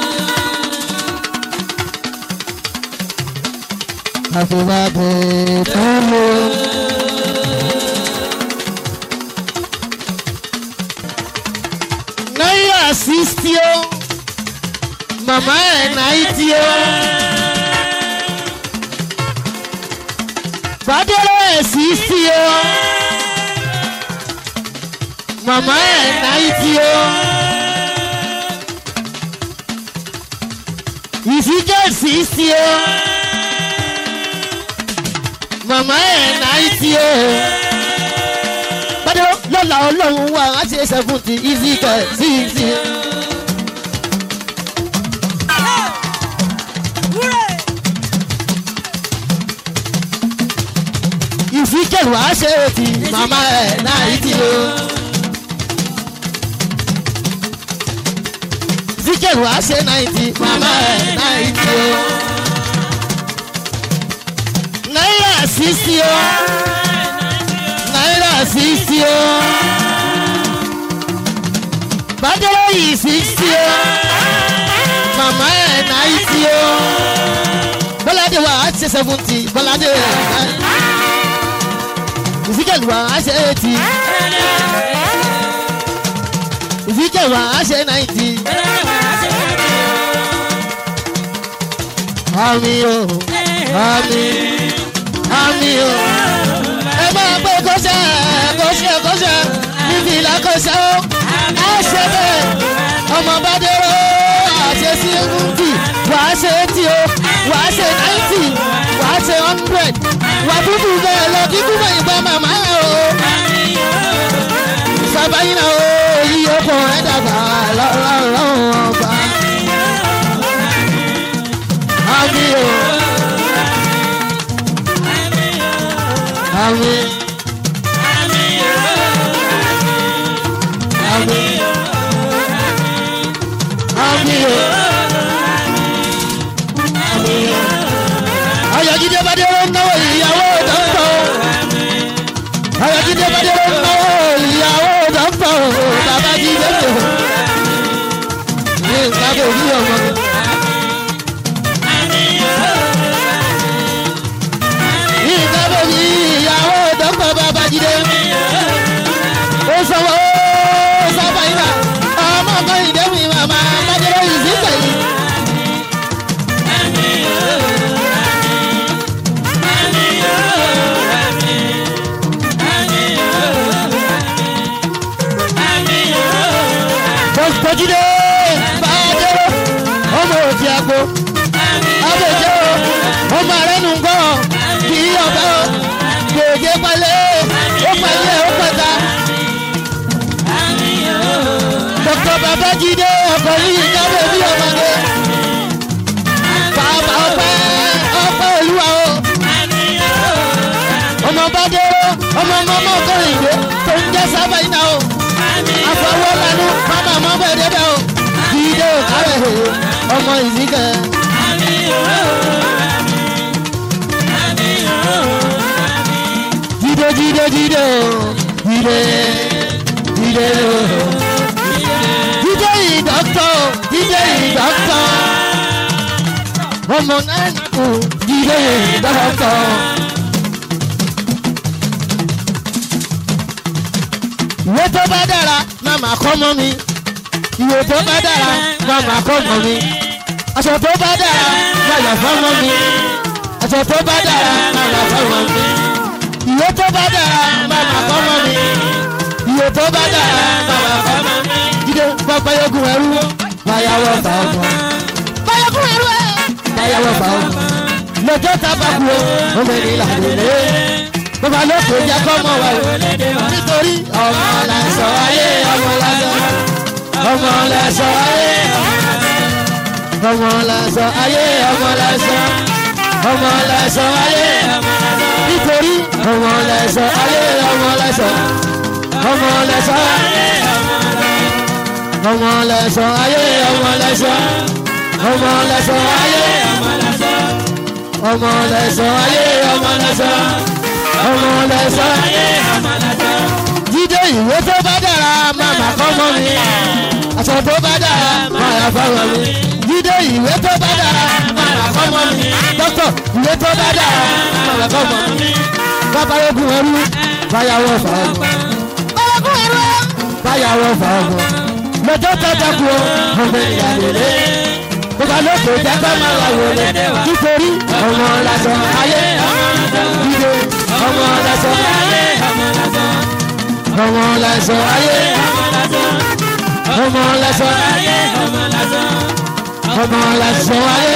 Happy birthday to you. Náírà sixty o, màmá ẹ̀ náìtì o. Bàdélé ẹ̀ sixty o, màmá ẹ̀ náìtì o. Ìfíjẹ́ sixty o màmá ẹ̀ náìtì o. Bádé lọ́la ọlọ́run wà á ṣe seventy easy kẹ̀ sixty. Ìfíkẹ̀rù á ṣe ti màmá ẹ̀ náìtì o. Ìfíkẹ̀rù á ṣe náìtì màmá ẹ̀ náìtì o náírà sísí o náírà sísí o bàdúrà yìí sísí o màmá ẹ̀ náìtì o bọ́ládé wa á ṣe seventy bọ́ládé ìfíkẹ̀lù wa á ṣe eighty ìfíkẹ̀lù wa á ṣe ninety. Àmì o, àmì àmì o. ẹ máa gbé kọ́sẹ̀ kọ́sẹ̀ kọ́sẹ̀ níbi ìlà kọ́sẹ̀ o. ẹ ṣe bẹ́ẹ̀ ọmọ bá dérò àṣẹ seventy wàá ṣe eighty o wàá ṣe ninety wàá ṣe hundred wà dúdú bẹ́ẹ̀ lọ kí kúmọ̀ ìgbà màmá ẹ̀ o. sábàyìn náà o yí okùn ẹ̀ dàgbà lọ́rọ̀ ọba. àmì o. àmì àmì àmì o. ayọ̀jídé bàdéró náwó ìyàwó dọ́kítọ̀ ayọ̀jídé bàdéró náwó ìyàwó dọ́kítọ̀ bàbá jídé mi o. ní nǹkan kò ní ọmọ. ní nǹkan kò ní ìyàwó dọ́kítọ̀ bàbá jídé mi. ó sanwó ó sábà yín náà ọmọ kan ìdẹ́mi màmá bàdéró yìí sí sẹ́yìn. Bọ́sibọ́jídé bàdéró ọmọ òtí àgbo abèjé o ọmọ rẹ nù gbọ́ kì í ọ̀bẹ o gbèjé pálẹ̀ ó pàlẹ́ ó pẹ̀ta. Dr. Babájídé ọkọ̀ yìí jáwé bí ọmọdé. Bàbá ọpẹ́ ọpẹ́ olúwa o. Ọmọ Bádéró ọmọ ọmọ ọmọ ọkùnrin ìgbé tó ń jẹ́ sábà iná o. Àfọwọ́ lanu mama ọmọ bẹ́ẹ̀ débẹ̀ o. Jídé ò kárẹ̀ ọmọ ìzíkẹ́. Jídé jídé jídé o. Jídé jídé o. Jídé yìí dọ́kítọ̀ jídé yìí dọ́kítọ̀. Ọmọ náà kù jídé yìí dọ́kítọ̀. ìwé tó bá dára máa máa kọ́ mọ́ mi ìwé tó bá dára máa máa kọ́ mọ́ mi aṣọ tó bá dára máa yà fọ́ mọ́ mi aṣọ tó bá dára máa yà fọ́ mọ́ mi ìwé tó bá dára máa máa kọ́ mọ́ mi ìwé tó bá dára máa máa kọ́ mọ́ mi jíde báyọ̀gùn ẹrú báyàwọ̀ fà ọgbọ̀n báyọ̀gùn ẹrú ẹ̀ báyàwọ̀ fà ọgbọ̀n lọ́jọ́ tábàkù o ọmọ ènìyàn làdé bàbá lóko jẹ́ kọ́ mọ́ wa o nítorí ọmọ làṣọ ayé ọmọ làṣọ ọmọ làṣọ ayé ọmọ làṣọ ayé ọmọ làṣọ ọmọ làṣọ ayé nítorí ọmọ làṣọ ayé ọmọ làṣọ ọmọ làṣọ ayé ọmọ làṣọ ayé ọmọ làṣọ ọmọ làṣọ ayé ọmọ làṣọ ayé ọmọ làṣọ ọmọ lẹsọ. jíde ìwé tó bá dára máa mà kọ́ mọ́ mi. aṣọ tó bá dára máa yà fọwọ́ mi. jíde ìwé tó bá dára máa mà kọ́ mọ́ mi. dókítà ìwé tó bá dára máa mà kọ́ mọ́ mi. bàbá ogun ẹrú báyàwó fà ọgbọ̀n. ogun ẹrú báyàwó fà ọgbọ̀n. lọ́jọ́ tọ́jà kú ọmọ ìyàlélé. bàbá lóko jẹ́ kọ́ máa wà wọlé. nítorí ọmọ làṣọ ayé jíde ọmọ lẹsọ ayé ọmọ lẹsọ ayé ọmọ lẹsọ ayé ọmọ lẹsọ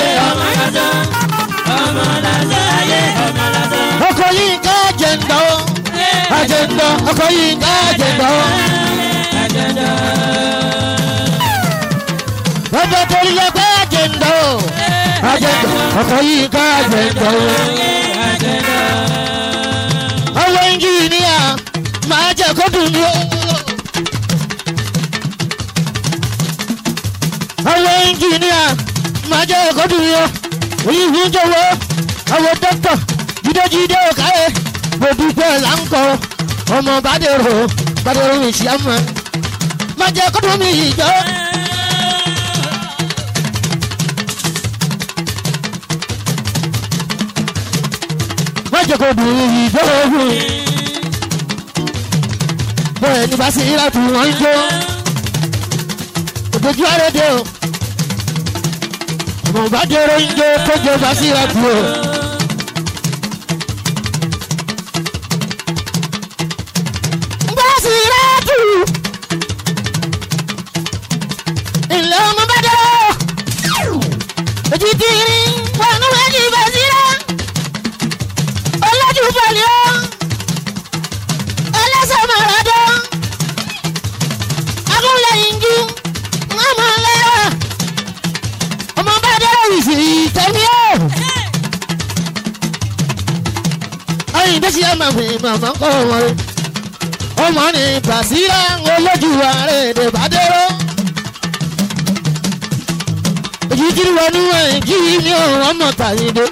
ayé ọkọ yìí ká jẹndọ àjẹndọ ọkọ yìí ká jẹndọ. bàbá torí lọ pé àjẹndọ àjẹndọ ọkọ yìí ká jẹndọ ọwọ́ ẹnjìníà máa jẹ́ kó dùn ní o. ọwọ́ ẹnjìníà máa jẹ́ kó dùn ní o. òyìnbó ń jọ̀wọ́ ọwọ́ dókítà jídéjídé òkàyè mo dúpẹ́ láńkọ ọmọ bàdèrò bàdèrò mi ṣì á mọ́ máa jẹ́ kó dùn mí ìjọ. jẹ́ kó dùn ìjọ ogun. bẹ́ẹ̀ ni bá sí ìlàtú wọn ń jó. òdòjú àrèdè o. ọmọ bá dèrò ń jó kó jẹ bá sí ìlàtú o. bá sí ìlàtú. ilé ọmọ bá dèrò. ojú tí rí wọn ní wọ́n jí bá sí ìlàtú ọlọ́jú pẹ̀lú ẹlẹ́sẹ̀ mọ̀rọ̀dọ́ agúnlẹ̀yìnjú ọmọ lẹ́wà ọmọ bá dẹ́rẹ́ ìsì tẹ̀mí ẹ̀. gbèsè ẹ̀mọ̀ mi màmá kọ́ wọn rẹ̀ ọmọ ní bàṣírà olójú ààrẹ èdè bàdéró èyí tí wọnú ẹ̀ kí ni ọ̀rọ̀ ọmọ tàyíndé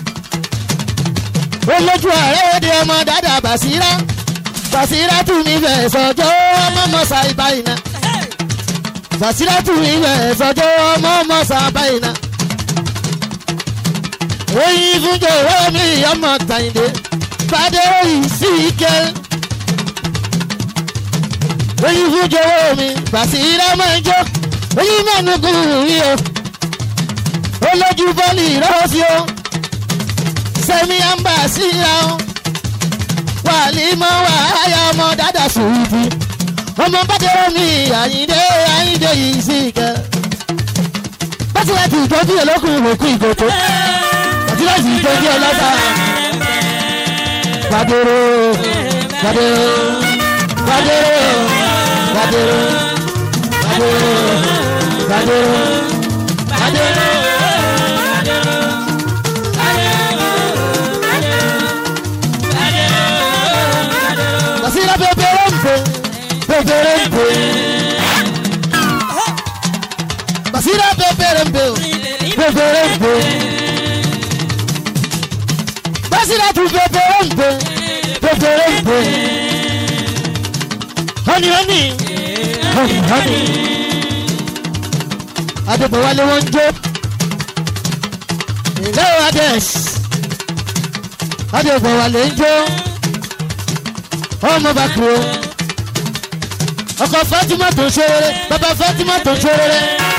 olójú ààrẹ èdè ọmọ dáadáa bàṣírà bàṣírà tún mi fẹ́ sọjọ́ ọmọ mọ́sá ìbáyìí bàṣírà tún mi fẹ́ sọjọ́ ọmọ mọ́sá ìbáyìí oyin fúnjọ owó mi ọmọ tàyíndé bàdéró yìí sí ike oyin fúnjọ owó mi bàṣírà máa ń jó oyin mẹ́nu kù rí o olójú bọ́ọ̀lì rọ́ọ̀sì o sẹ́mi àǹbà síra o wàlí mọ́ wàhálà ọmọ dáadáa sùúrù ọmọ bàdéró mi àyíndé àyíndé yìí sí ike bàtí láti ìtọ́jú olókùn òkú ìkòtò àti láti ìtọ́jú ọlọ́ta bàdéró bàdéró bàdéró bàdéró bàdéró bàdéró bàdéró. Basira peperempe, peperempe. Basira peperempe, peperempe. Basira tu peperempe, peperempe. Honey, honey, honey, honey. Adébọ̀wálé wọ́n ń jó. Ilé Ades. Adébọ̀wálé ń jó ọmọ bá kúrò ọkọ fatima tó ń ṣeré bàbá fatima tó ń ṣeré.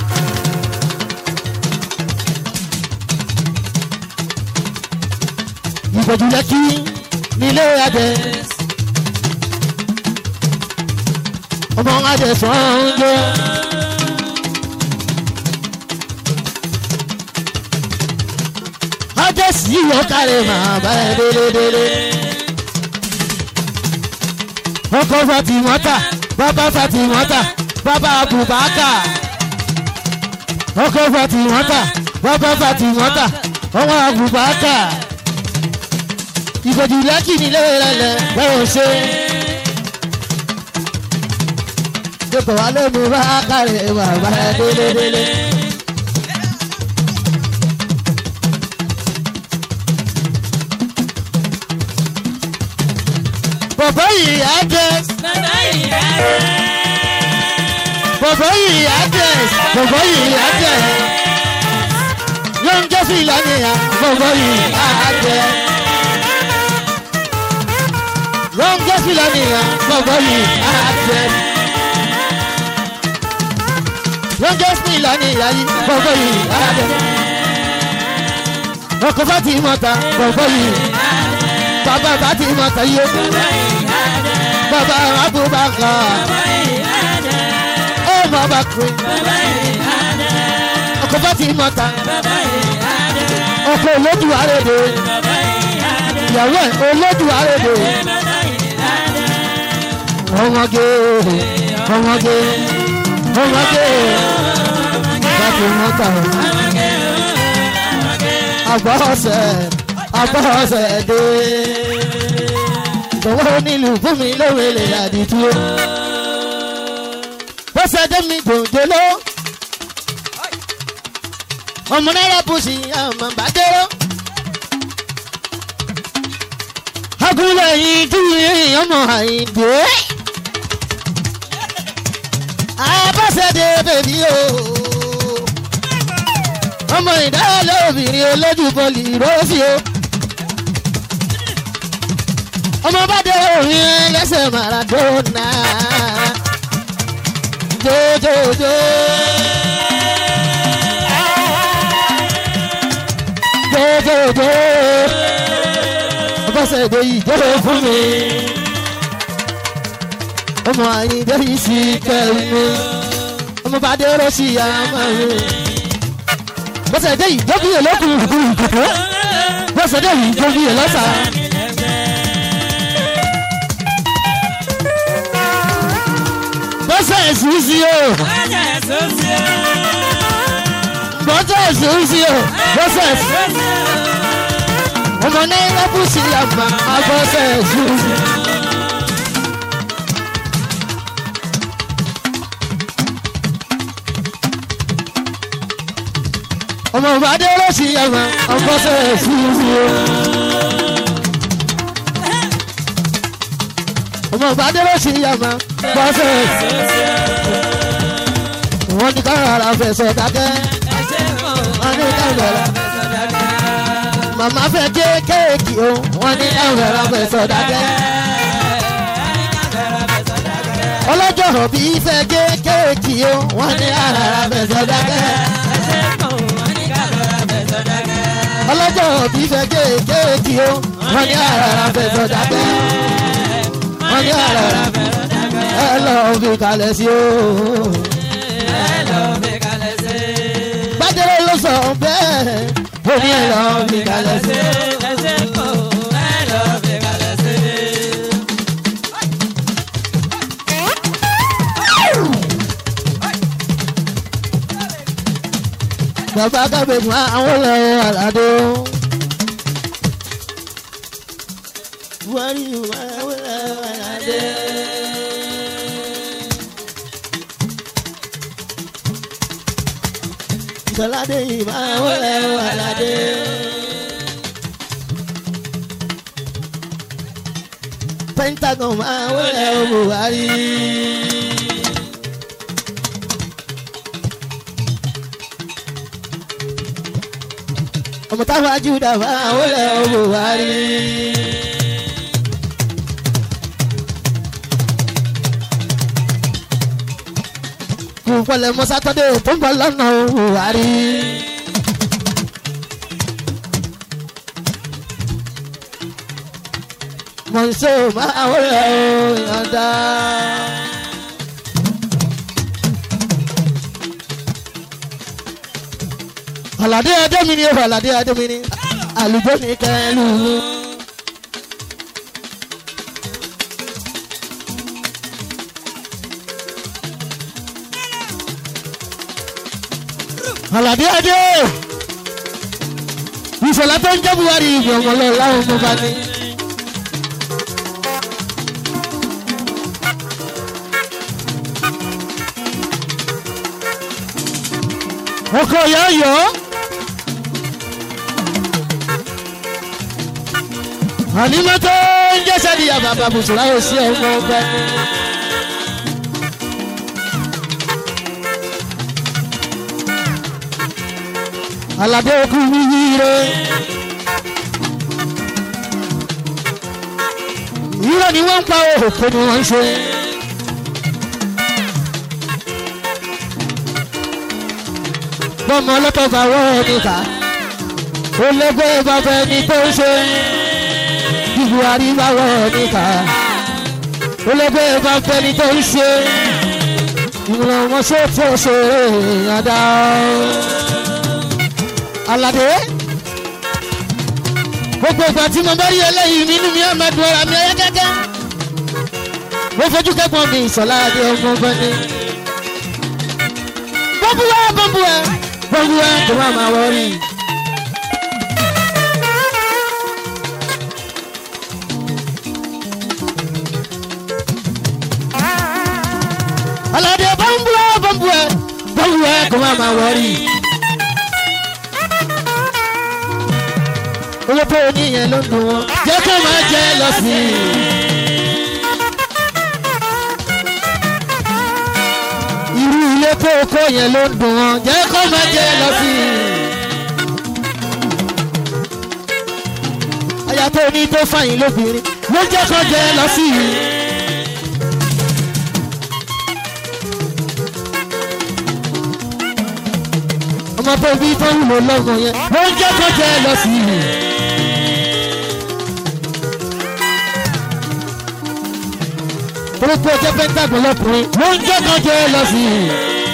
ìgbọ̀jú lẹ́kí nílé adẹ ọmọ adẹ sọ̀njọ́. adẹ sí ọkàrẹ màá bá ẹ délé délé ọkọ fatimota bàbá fatimota bàbá abubaka ọkọ fatimota bàbá fatimota ọmọ abubaka ìbòjì lẹ́kì nílé rẹ̀lẹ̀ bẹ́ẹ̀ ṣe. Dèkò wá lé mi bá kárẹ̀ bàbá délé délé. Bọ̀bọ̀ yìí á jẹ́ bọ̀bọ̀ yìí á jẹ́ bọ̀bọ̀ yìí á jẹ́ yóò ń jẹ́ sí ìlànà ìyá bọ̀bọ̀ yìí á jẹ́ yóò ń jẹ́ sí ìlànà ìyá bọ̀bọ̀ yìí á jẹ́ yóò ń jẹ́ sí ìlànà ìyá yìí bọ̀bọ̀ yìí á jẹ́ ọkọ̀ bá ti mọ̀ta bọ̀bọ̀ yìí bàbá bá ti mọ̀ta yìí bàbá abubakar ọmọ abakiri ọkọ bá ti mọta ọkọ olódù àrèdè ìyàwó ẹ olódù àrèdè ọmọge ọmọge ọmọge bá ti mọta àgbà ọsẹ àgbà ọsẹ dé jọ̀wọ́ onílù fún mi lóore lè àdìtú o. bọ́sẹ̀ dé mi gbòǹjẹ́ló. ọmọ náírà bùsì ọmọ bàdéró. agúnlẹ̀ yìí dúró ọmọ àyìndé. abọ́sẹ̀ dé bèbí o. ọmọ ìdálẹ́ obìnrin olójú bọ́ọ̀lì rọ́ọ̀sì o ọmọ bá dé òyìn lẹ́sẹ̀ maradona jojojo. jojojo ọbọ̀sẹ̀ èdè yìí jẹ́ fún mi ọmọ àyíndé yìí sì kẹ́mi ọmọ bá dé rọ́ọ̀sì àmọ́ mi bọ́sẹ̀ èdè yìí jọ́ bí èlòkùn ìkùkù ìkùkù bọ́sẹ̀ èdè yìí jọ́ bí èlọ́sà. bọ́sẹ̀ ẹ̀sùn sí o. bọ́sẹ̀ ẹ̀sùn sí o. bọ́sẹ̀ ẹ̀sùn. ọmọ náírà bù sí àmà àbọ̀sẹ̀ ṣùgbọ́n. ọmọ ìbàdí olóṣì àmà àbọ̀sẹ̀ ṣùgbọ́n. ọmọ ìbàdí olóṣì àmà àbọ̀sẹ̀ ṣùgbọ́n. wọ́n ní ká rárá fẹ̀sọ̀ dákẹ́ wọ́n ní ká rárá màmá fẹ́ gé kéèkì o wọ́n ní ká rárá fẹ̀sọ̀ dákẹ́. ọlọ́jọ́ òbí fẹ́ gé kéèkì o wọ́n ní ká rárá fẹ̀sọ̀ dákẹ́. ọlọ́jọ́ òbí fẹ́ gé kéèkì o wọ́n ní ká rárá fẹ̀sọ̀ dákẹ́. wọ́n ní ká rárá ẹ lọ́ọ́ fi kalẹ̀ sí o. Bájẹ́rẹ́ ló sọ bẹ́ẹ̀, ó ní ẹ̀ lọ́ọ́ fi kalẹ̀ sí. Bàbá kábẹ̀kùn àwọn ọlọ́wọ́ àlàdé. Buhari àwọn ọlọ́wọ́ àlàdé. Sọládé ìmọ̀ àwọn ọlọ́wọ́ àlàdé. Pentagon máa wọlé o Buhari. ọmọ táwọn ajúdà máa wọlé o Buhari. kò pọlẹ mọ sátọdẹ tó ń bọ̀ lọ́nà o Buhari. mọ̀nsó máa wọlé o yọ̀ǹda. Àlàdé Adémi ni Àlàdé Adémi ni àlùjọ ní kẹlú. Àlàdé Adé ìṣọ̀lá tó ń jẹ́ Buhari ìgbọ̀ngàn lọ láwọn ọmọ bá ní. ọkọ ìyá yọ. ànímọ́tò ń jẹ́ sẹ́díyà bàbá bùsùlá ò sí ọmọ ọgbẹ́. aládé okú yíyíire. irọ́ ni wọ́n ń pa òkú ni wọ́n ń ṣe. bọ́mọ ọlọ́tọ̀ bá wọ́ ẹni ká ó lẹ́gbẹ́ bàbá ẹni tó ń ṣe bí Buhari bá wọ́ ẹni ká ó lẹ́gbẹ́ bàbá ẹni tó ń ṣe ìmọ̀ràn wọn ṣe tó ṣe àdá aládé gbogbo ìgbà tí mo bá rí eléyìí nínú mi á máa dùn ọ̀rọ̀ mi ọ̀yá gẹ́gẹ́ mo fojú kẹ́kọ̀ọ́ mi ìsọ̀lá adé ọmọ ọgbọ́n ni bọ́búwẹ́ bọ́búwẹ́ bọ́búwẹ́ tó máa máa wọrí. aládé bọ́búwẹ́ bọ́búwẹ́ bọ́búwẹ́ tó máa máa wọrí. owó tó oníyẹn ló ń dùn wọn jẹ́ kó máa jẹ́ lọ sí i. irú ilé tó kọ́ yẹn ló ń dùn wọn jẹ́ kó máa jẹ́ lọ sí i. aya tó ní tó fàyín lóbìnrin ló jẹ́ kó jẹ́ lọ sí i. ọmọ tó bí tó wúlò lọ́gàn yẹn ló jẹ́ kó jẹ́ lọ sí i. torípé ọjọ́ pẹ́ńtàgùn lọ́kùnrin ló ń jẹ́ kan jẹ́ lọ sí i.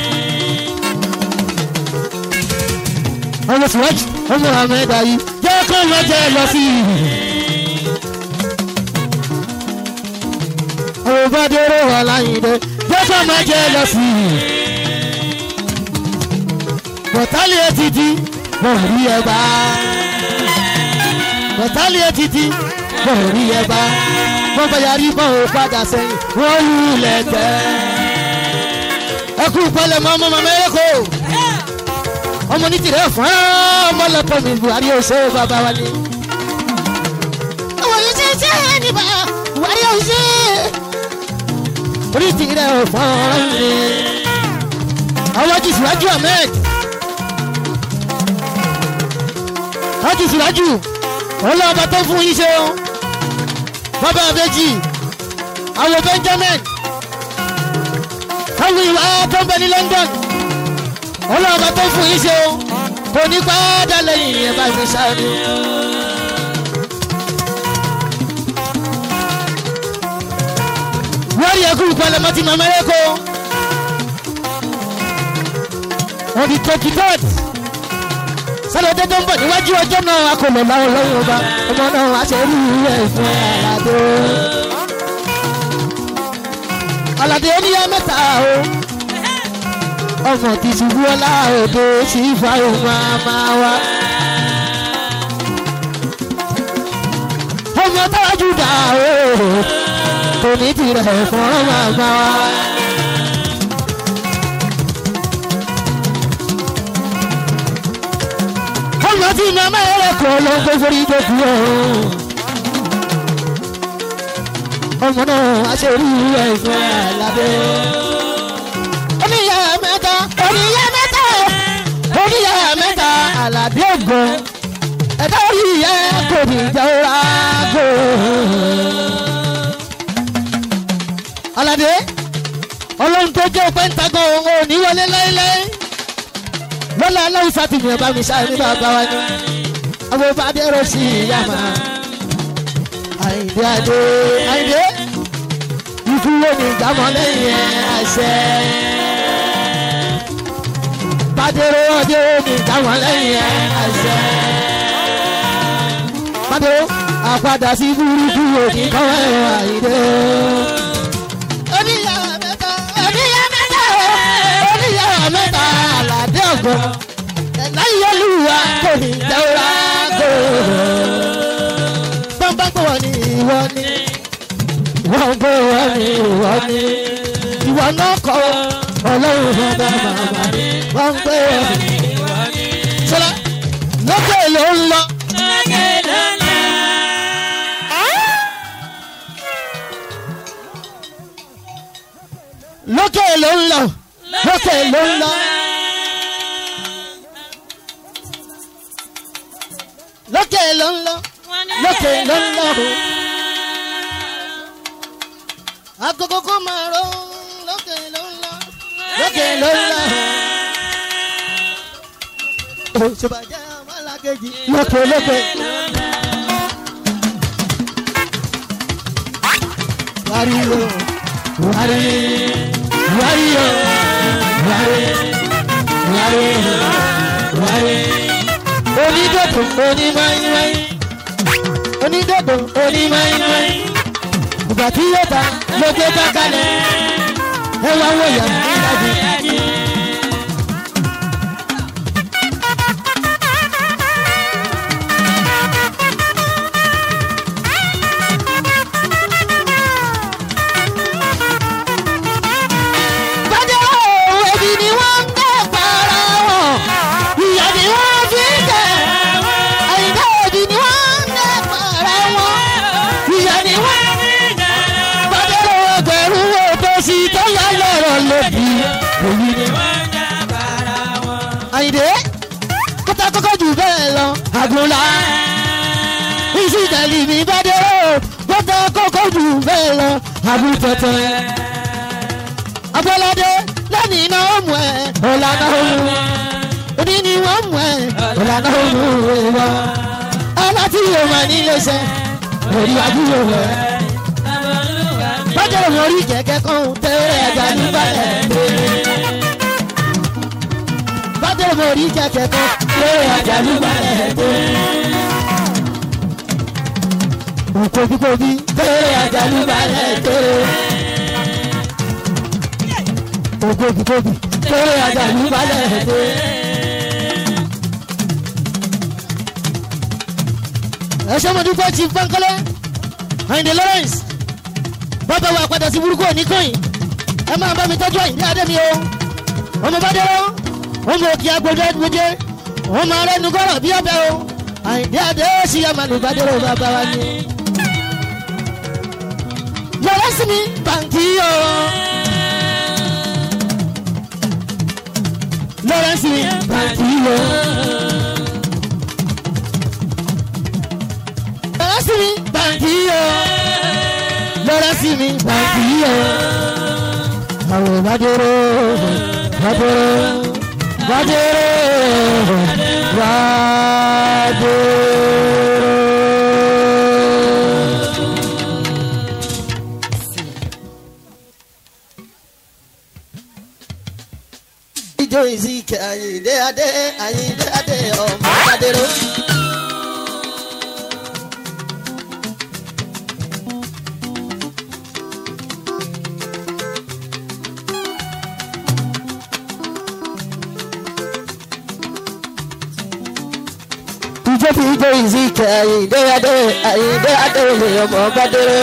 ọmọ sùwájú ọmọ ahmed ayi jẹ́ kan lọ jẹ́ lọ sí i. ọmọ bàdérò wà láyìnbó jẹ́ kan máa jẹ́ lọ sí i. bọ̀tálì etí di bọ̀ rí ẹ bá. bọ̀tálì ètìtì bọ̀ rí ẹ bá bọ́ bá yarí bọ́ ò padà sẹ́yìn wọ́n lulẹ̀ tẹ́. ẹ kú pẹ̀lẹ́ mọ́ ọmọ màmá ẹ kó ọmọ ní tìrẹ fún ọmọ lọkọ mi buhari ó ṣe bàbá wa ni. àwọn yìí ṣe ṣe é níbà buhari ó ṣe orí tìrẹ fún ọmọ mi. àwọn jù síwájú ahmed wọ́n jù síwájú ọlọ́ọ̀bá tó fún yín ṣe o bàbá abẹ́jì àwọn benjamin àwọn ìwà tó ń bẹ ní london ọlọ́ọ̀bá tó fún yín ṣe o kò ní pàdà lẹ́yìn ẹ̀ bá fi ṣáájú. wọ́n rí ẹkú ìpalẹ̀ mọ́tì màmá ẹ̀kọ́ on the twenty third sálọ́dẹ́ tó ń bọ̀ níwájú ọjọ́ náà a kò lè láwọn lọ́wọ́ ọba ọmọ náà a ṣe rí ẹ̀ fún aládé. aládé oníyá mẹ́ta o ọmọ ti ṣubú ọlá òde sí fáwọn máa wá. ọmọ táwájú dà o kò ní tirẹ̀ fún ọmọ àgbà wa. ọmọ tí màmá rẹ̀ kọ́ ló ń gbé forí dókú ọ̀hún. ọmọ náà a ṣe rí ẹ̀fọ́ àlábẹ́. oníyà mẹ́ta oníyà mẹ́ta oníyà mẹ́ta àlàbí ògùn ẹ̀dá orí ìyá kò ní jẹ́ ọ̀rá gò. aládé ọlọ́run tó jẹ́ pẹ́ńtàgọ́ òun ò ní wọlé láéláé lọ́la aláwọ̀ sátìmí ọba mi sáré bàbá wa ni àwọn bá dẹ́rọ sí ìyá máa àyìndé adé àyìndé ìfúwó ní ìgbàmọ́ lẹ́yìn ẹ̀ àṣẹ bàdéró ọdẹ ní ìgbàmọ́ lẹ́yìn ẹ̀ àṣẹ bàdéró àpadà sí burúkú òní kọ́wé àyìndé. oníyàwó mẹ́ta oníyàwó mẹ́ta oníyàwó mẹ́ta àlàdé ọ̀gbọ́n ẹ̀dá ìyọlúwa kò ní jẹ́wọ́ra kò. bọ́ńbà pé wọ́n ní ìwọ ni wọ́n pé wọ́n ní ìwọ ni ìwọ náà kọ́ ọlọ́run bàbá màmá ni wọ́n pé wọ́n ní ìwọ ni. sọlá lókè ló ń lọ. lókè ló ń lọ lókè ló ń lọ. lókè ló ń lọ lókè ló ń lọ. agogo kò máa ro lókè ló ń lọ lókè ló ń lọ. òṣùbàjẹ́ ọmọlákejì lókè lókè. wáríwó wárí wáríwó wárí wárí wárí onídòdò onímáyímáyí onídòdò onímáyímáyí ìgbà tí yóò ta ló gbé bákalẹ̀ ẹ wá wọ ìyá níláàbí. bàjẹ́ òun ẹbí ni wọ́n ń gbé para wọn ìyá ni wọ́n fi ń tẹ̀ àyíká òbí ni wọ́n ń gbé para wọn ìyá ni wọ́n bàjẹ́ òun ẹgbẹ̀rún wo tó sì tó yá lọ́rọ̀ lóbi òyìn ni. àyìndé kótó kókó jù bẹ́ẹ̀ lọ àgùnlá ìsìtẹ̀lì mi bàjẹ́ òun kótó kókó jù bẹ́ẹ̀ lọ àbútọ̀tọ̀ abọ́ládé lẹ́ni iná ó mú ẹ ọ̀làná ó mú òní ni wọ́n mú ẹ ọ̀làná ó mú ìwọ. aláti yóò máa ní iléeṣẹ́ orí àdúgbò rẹ̀. bájọ́ mo rí kẹ̀kẹ́ kan tẹ́rẹ̀ ẹ̀dá níbàlẹ̀ pé. bájọ́ mo rí kẹ̀kẹ́ kan tẹ́rẹ̀ ẹ̀dá níbàlẹ̀ pé. òkòbíkòbí tẹ́rẹ̀ ẹ̀dá níbàlẹ̀ pé ògbógbògbò lórí ajá ní balẹ̀ dé. ẹ ṣé mo dúpẹ́ chief bankole Àyìndé Lawrence bàbá wa padà sí burúkú òní kọ́yìn ẹ máa bá mi tọ́jú Àyìndé adé mi o ọmọ bá dẹ́rọ́ ọmọ òkè agbèjẹ gbèjẹ ọmọ rẹ nugọ́rọ̀ bí ọbẹ̀ o Àyìndé adé sì yá màlúù bá dẹ́rọ́ bàbá wa ni. yọ̀rọ̀ sí mi bàǹkì o. lọ́rọ̀ sí mi bàǹkì o. lọ́rọ̀ sí mi bàǹkì o. lọ́rọ̀ sí mi bàǹkì o. àwọn ìbádẹ́rọ́ bàdẹ́rọ́ bàdẹ́rọ́ bàdẹ́rọ́. ijó ìsìnkè àyìndé adé àyìndé adé ọmọ bàdẹ́rọ́. ijó tí ijó ìsìnkè àyìndé adé àyìndé adé ọmọ bàdẹ́rọ́.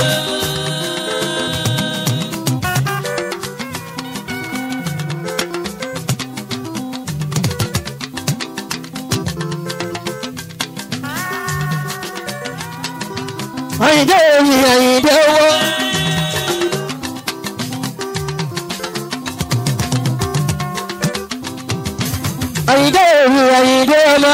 àyìndé omi àyìndé owó. àyìndé omi àyìndé ọmọ.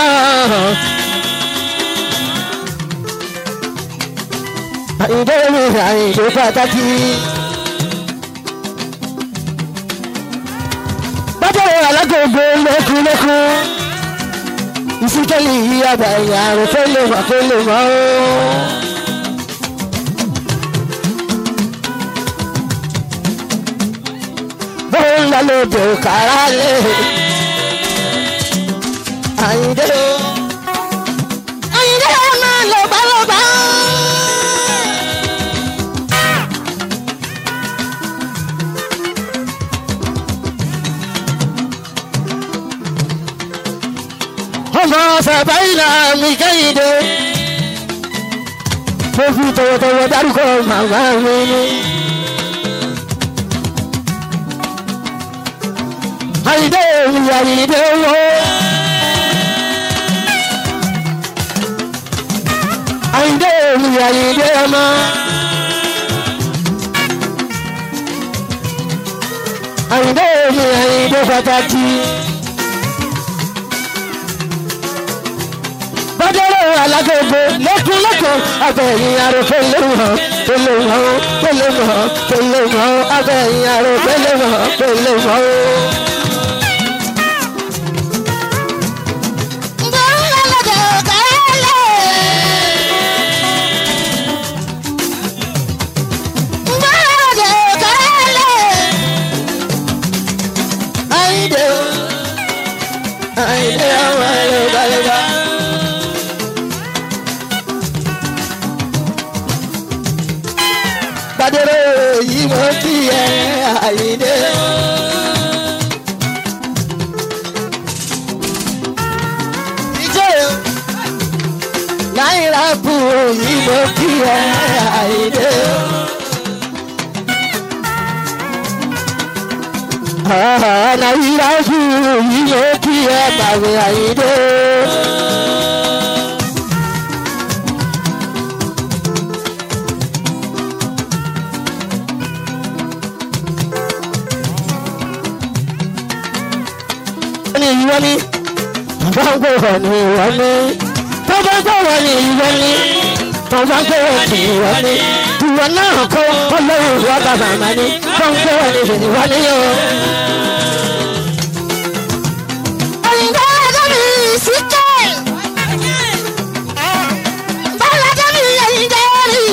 àyìndé omi àyìndé pàtàkì. bàbá alágbègbè lẹ́kùnlẹ́kùn. ìsìnkẹ́lì yìí àgbàyàn àrùn fẹ́lẹ̀ wà fẹ́lẹ̀ wà ó. bóńlá lóde kàrá lé àyíndé o àyíndé o máa lọ́ba lọ́ba. ọmọ sàbáyìlà mi kẹ́hìndé mo fi tọwọ́tọwọ́ dárúkọ màmá mi ni. àyìndé òun àyìndé owó. àyìndé òun àyìndé ọmọ. àyìndé òun àyìndé pàtàkì. bọ́dọ̀rọ̀ alágbègbè lẹ́kùn lẹ́kùn abẹ́yìn arò pẹ̀lẹ́ mọ́ pẹ̀lẹ́ mọ́ pẹ̀lẹ́ mọ́ pẹ̀lẹ́ mọ́ abẹ́yìn arò pẹ̀lẹ́ mọ́ pẹ̀lẹ́ mọ́. Àyìndé o, Àyìndé ọmọ ẹ̀rọ gbàlejò. Gbàdérò yìí mo kí ẹ Àyìndé. Ìjọ náírà bù yìí mo kí ẹ Àyìndé. Náírà bù yìí mo kí ẹ bàbá Àyìndé. ní ìwọ ni bàbá ń gbòòrò ní ìwọ ni bàbá ń gbòòrò ní ìwọ ni bàbá ń gbòòrò ní ìwọ ni ìwọ náà kọ́ ọlọ́run ìwọ bàbá mà ní bàbá ń gbòòrò ní ìwọ ni yóò. òyìnbó ẹ̀dọ́ mi sí kẹ́ bọ́lá ẹ̀dọ́ mi lẹ́yìn dẹ́rì.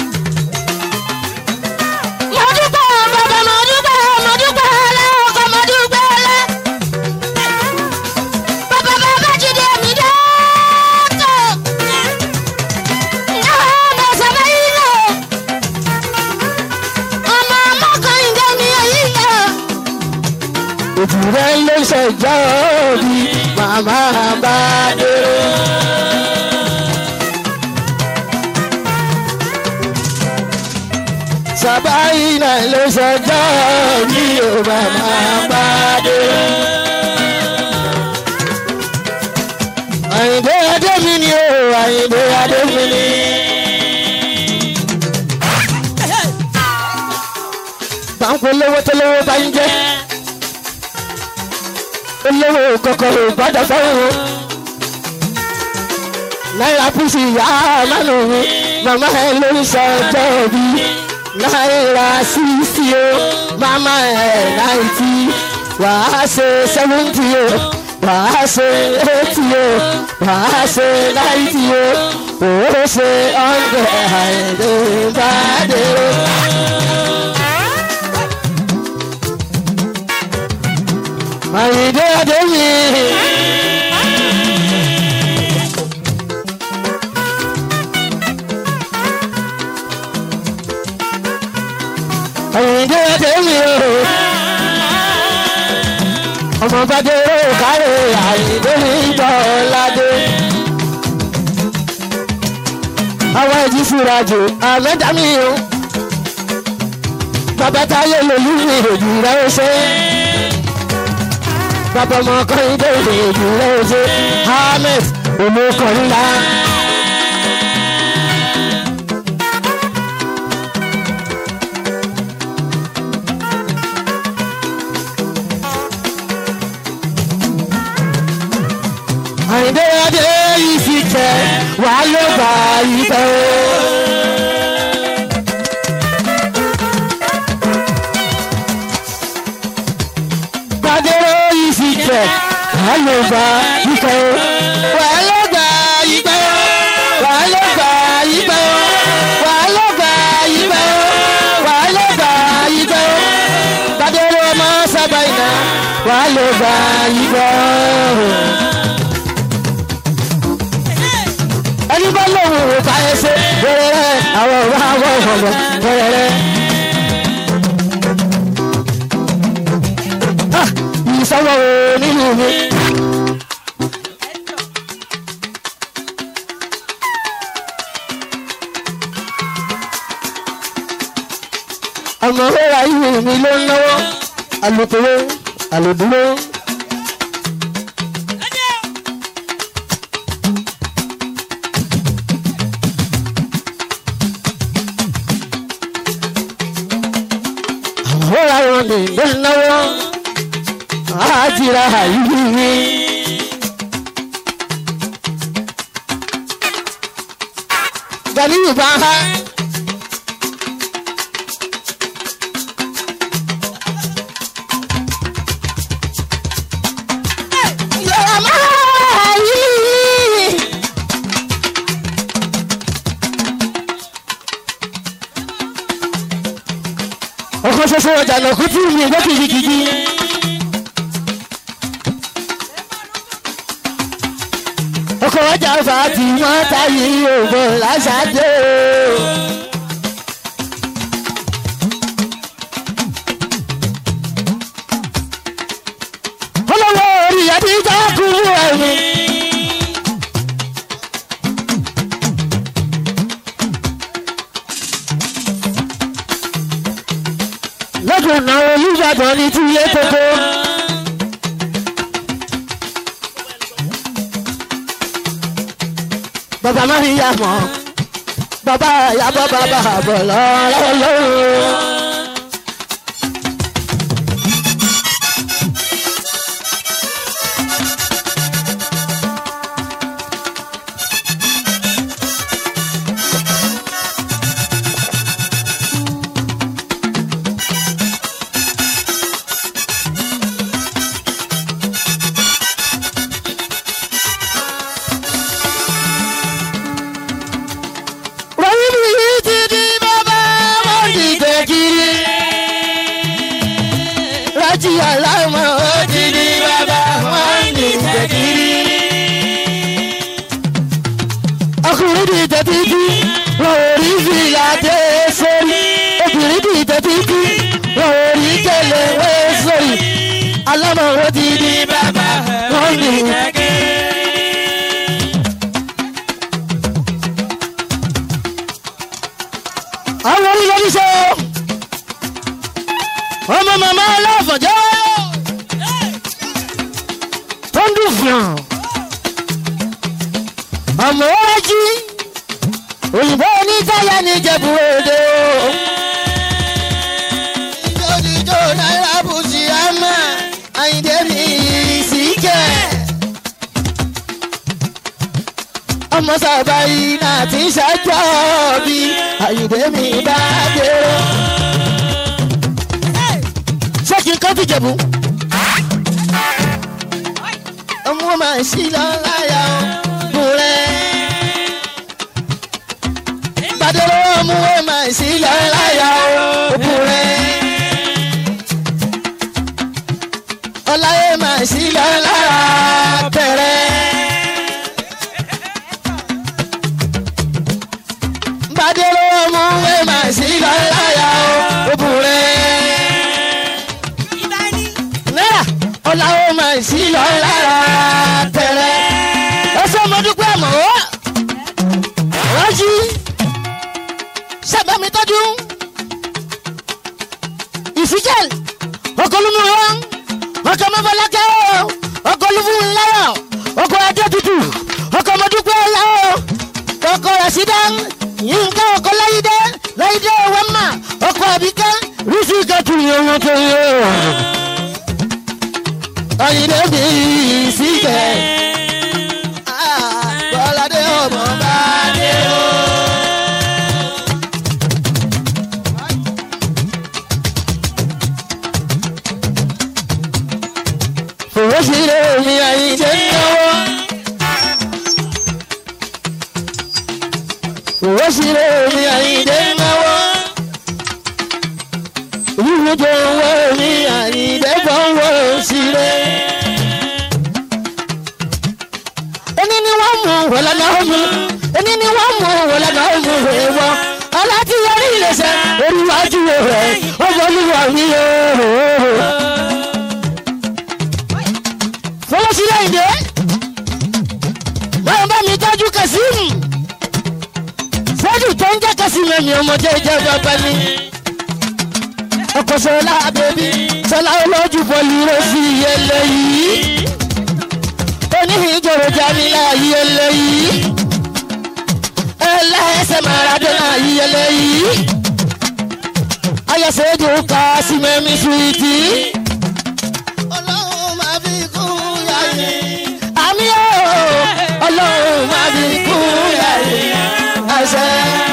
mo dúpẹ́ bàbá mo dúpẹ́ mo dúpẹ́ lẹ́wọ̀n mo dúpẹ́ lẹ́. Bàbá bàbá jíde mi dọ́tọ̀. Náà mo sábà yí lọ. Ọmọ ọmọkàn ìgbà mi èyí lọ. Òbúrẹ́ ló ṣẹjọ́ bí màmá bá dé. náà ló sọjọ́ bí o bàbá pàdé. àyìnbó adé mi ni o àyìnbó adé mi ni. báńkì olówó tó lówó bá ń jẹ́ olówó kòkòrò gbọ́dọ̀ fẹ́ràn náírà píìsì ìyá mánu mi màmá ẹ ló ń sọjọ́ bí náírà sísí o màmá ẹ náìtì wàá ṣe sẹ́wọ́ntì o wàá ṣe eighty o wàá ṣe náìtì o òó ṣe ọ̀ndẹ̀ àìdèbàdé o. àyìndé adéyìn. àyìndé adéyìn o. ọmọ bàdé o kárẹ̀ àyìndé ìbọn ládé. àwọn ẹ̀jí fúra jù àmẹ́dàmí o. bàbá táyé lòlú mi òjì rẹ̀ ó ṣe é bàbá ọmọ ọkùnrin tó lè jù lọ́sẹ̀ ahmed olókọ̀ọ́lá. àyìndé adé yìí fi tẹ wàá ló bá yìí tẹ o. gbadero yìí fi tẹ wàá ló bá yìí tẹ o. wàá ló bá yìí tẹ o. wàá ló bá yìí tẹ o. wàá ló bá yìí tẹ o. wàá ló bá yìí tẹ o. gbadero ọmọ sábà iná wàá ló bá yìí tẹ o. ẹni bá lóun ò ká ẹsẹ wẹrẹrẹ àwọn ọba àwọn ọmọ wẹrẹrẹ. Ah, ìsọwọ́ o nínú mi. ọmọ rẹ̀ ayé mi ló ń náwó alùpùpù alùdúró. Ọ̀rọ̀ àwọn nìgbẹ́ náwó àjìrà àyíní. Gàlíyù bá há. Yọ̀rọ̀ máa yí. ọkọ ṣoṣo ọjà lọkùn tí mi gbọ́ kìkìkì. ọkọ ọjà ọfà tí wọ́n táyé ògbọ́n lásàdé. olówó orí àdìjọ́ kúrú ẹ̀mí. lọ́dún náà olùbàdàn ní túyé kókó. bàbá má yà mọ́ bàbá yàbọ̀ bàbá bọ̀ lọ́wọ́. Wọ́n mi yìí ti di bàbá wọ́n ti tẹ̀ kiri. Rájí aláìmọ̀ ó ti di bàbá wọ́n ti tẹ̀ kiri. Ọkùnrin ti tẹ̀ títí, wọ́n ò rí fìlà dé sórí. Obìnrin ti tẹ̀ títí, wọ́n ò rí tẹ̀lé wé sórí. Alámọ̀ ó ti di bàbá wọ́n ti tẹ̀ kiri. àwọn orílẹ̀ oníṣẹ́ ọmọ wájú òyìnbó onítáyà ní ìjẹ̀bú òde o. ìjọ́díjọ́ náírà bùsì àmà àyìndé mi sì kẹ́. ọmọ sábà yìí náà ti ṣàjọ bí àyìndé mi bá dé o. ṣé kí n kọ́ fi jẹ̀bú? ọmọ máa ń ṣí lọ láyà ọkùnrin. Gbàdúrà ọmọ ẹ máa ń ṣí lọ láyà ọkùnrin. Ọlá ẹ máa ń ṣí lọ lára bẹ̀rẹ̀. Gbàdúrà ọmọ ẹ máa ń ṣí lọ láyà ọkùnrin náírà ọ̀la ó máa sí lọ lára tẹ̀rẹ̀. ẹsẹ̀ mo dúpẹ́ mọ́ ọ́ rájí sábà mi tọ́jú ìfíjẹ́l ọkọlùmù wọn ọkọ mọ́fọlákẹ́ ọkọ lùfún ńláyà ọkọ adé tutù ọkọ mo dúpẹ́ láwọ ọkọ rasida yínká ọkọ láyídé láyídé wẹ́mà ọkọ àbíkẹ́ rísí kẹtù yẹn wọn tó yẹ ayinde mi síbẹ̀. Bọ́ládé ọmọ bá dé o. Fòwò sílé mi ayinde náwó. Fòwò sílé mi ayinde náwó. Ìwújo owó mi ayinde fọwọ́ sílé. ẹni ni wọ́n mú wọ̀lọ́dọ̀ ọ̀mù ẹni ni wọ́n mú wọ̀lọ́dọ̀ ọ̀mù rẹ̀ wọ́ aláti yọrí ìlẹsẹ̀ oríwájú rẹ̀ ọmọlúwa mi yóò. fọlọ́sílẹ̀ ìdè báyọ̀ bá mi tọ́jú kẹsíìmù fọ́jú tó ń jẹ́ kẹsíìmù ẹ̀mí ọmọdé jẹ́ bàbá mi. ọkọ̀ sọ̀rọ̀ bèbí sọlá olójú bọ̀lì rẹ̀ sí eléyìí oníhìnjòrò jamila yìí eléyìí ẹlẹ́sẹ̀ maradona yìí eléyìí ayọ̀sẹ̀dù ká símẹ́mí suwìtì. ọlọ́run máa fi kún yàrá àmì ó ọlọ́run máa fi kún yàrá àṣẹ.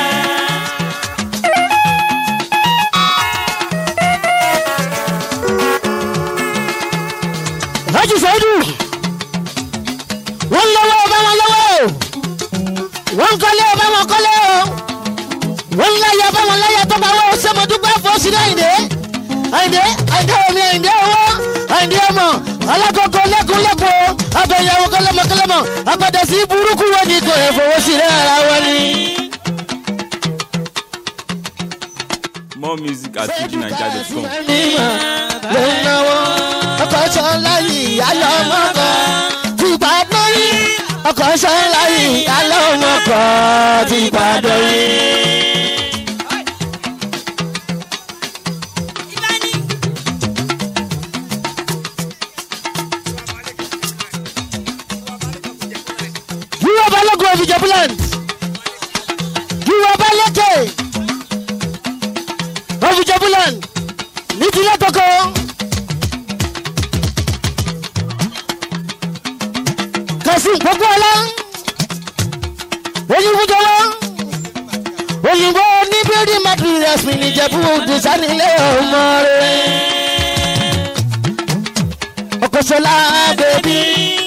Haji Saidu wọ́n lọ́wọ́ ọba wọn lọ́wọ́ o wọ́n kọ́lé ọba wọn kọ́lé o wọ́n láyà ọba wọn láyà tó bá wọ́n sẹ́mọ̀dúgbà fọ́ sí àyìndé àyìndé àyìndé omi àyìndé owó àyìndé ọmọ alákọ̀ọ́kọ́ lẹ́kùnlẹ́kùn abẹ́yẹwò kọlẹ́mọkọlẹ́mọ abẹ́dẹ sí burúkú wọn ni kò ẹ̀ fowó sí ara wọn ni. More music at fujininja.com. ló ń náwó ọkọ̀ sọ́ọ́lá yìí ayọ̀ ọmọkọ̀ tìpàdé yìí ọkọ̀ sọ́ọ́lá yìí ayọ̀ ọmọkọ̀ tìpàdé yìí. yíwọ́ balógun of Ijebuland yíwọ́ balẹ̀kẹ̀ of Ijebuland ní tilẹ̀ tọkọ. kasim gbogbo ọlá òyìnbó jọlọ òyìnbó ní building materials mi nìjẹ̀bú òdìsánilé ọmọ rẹ̀ ọkọ̀ sọlá bèbí.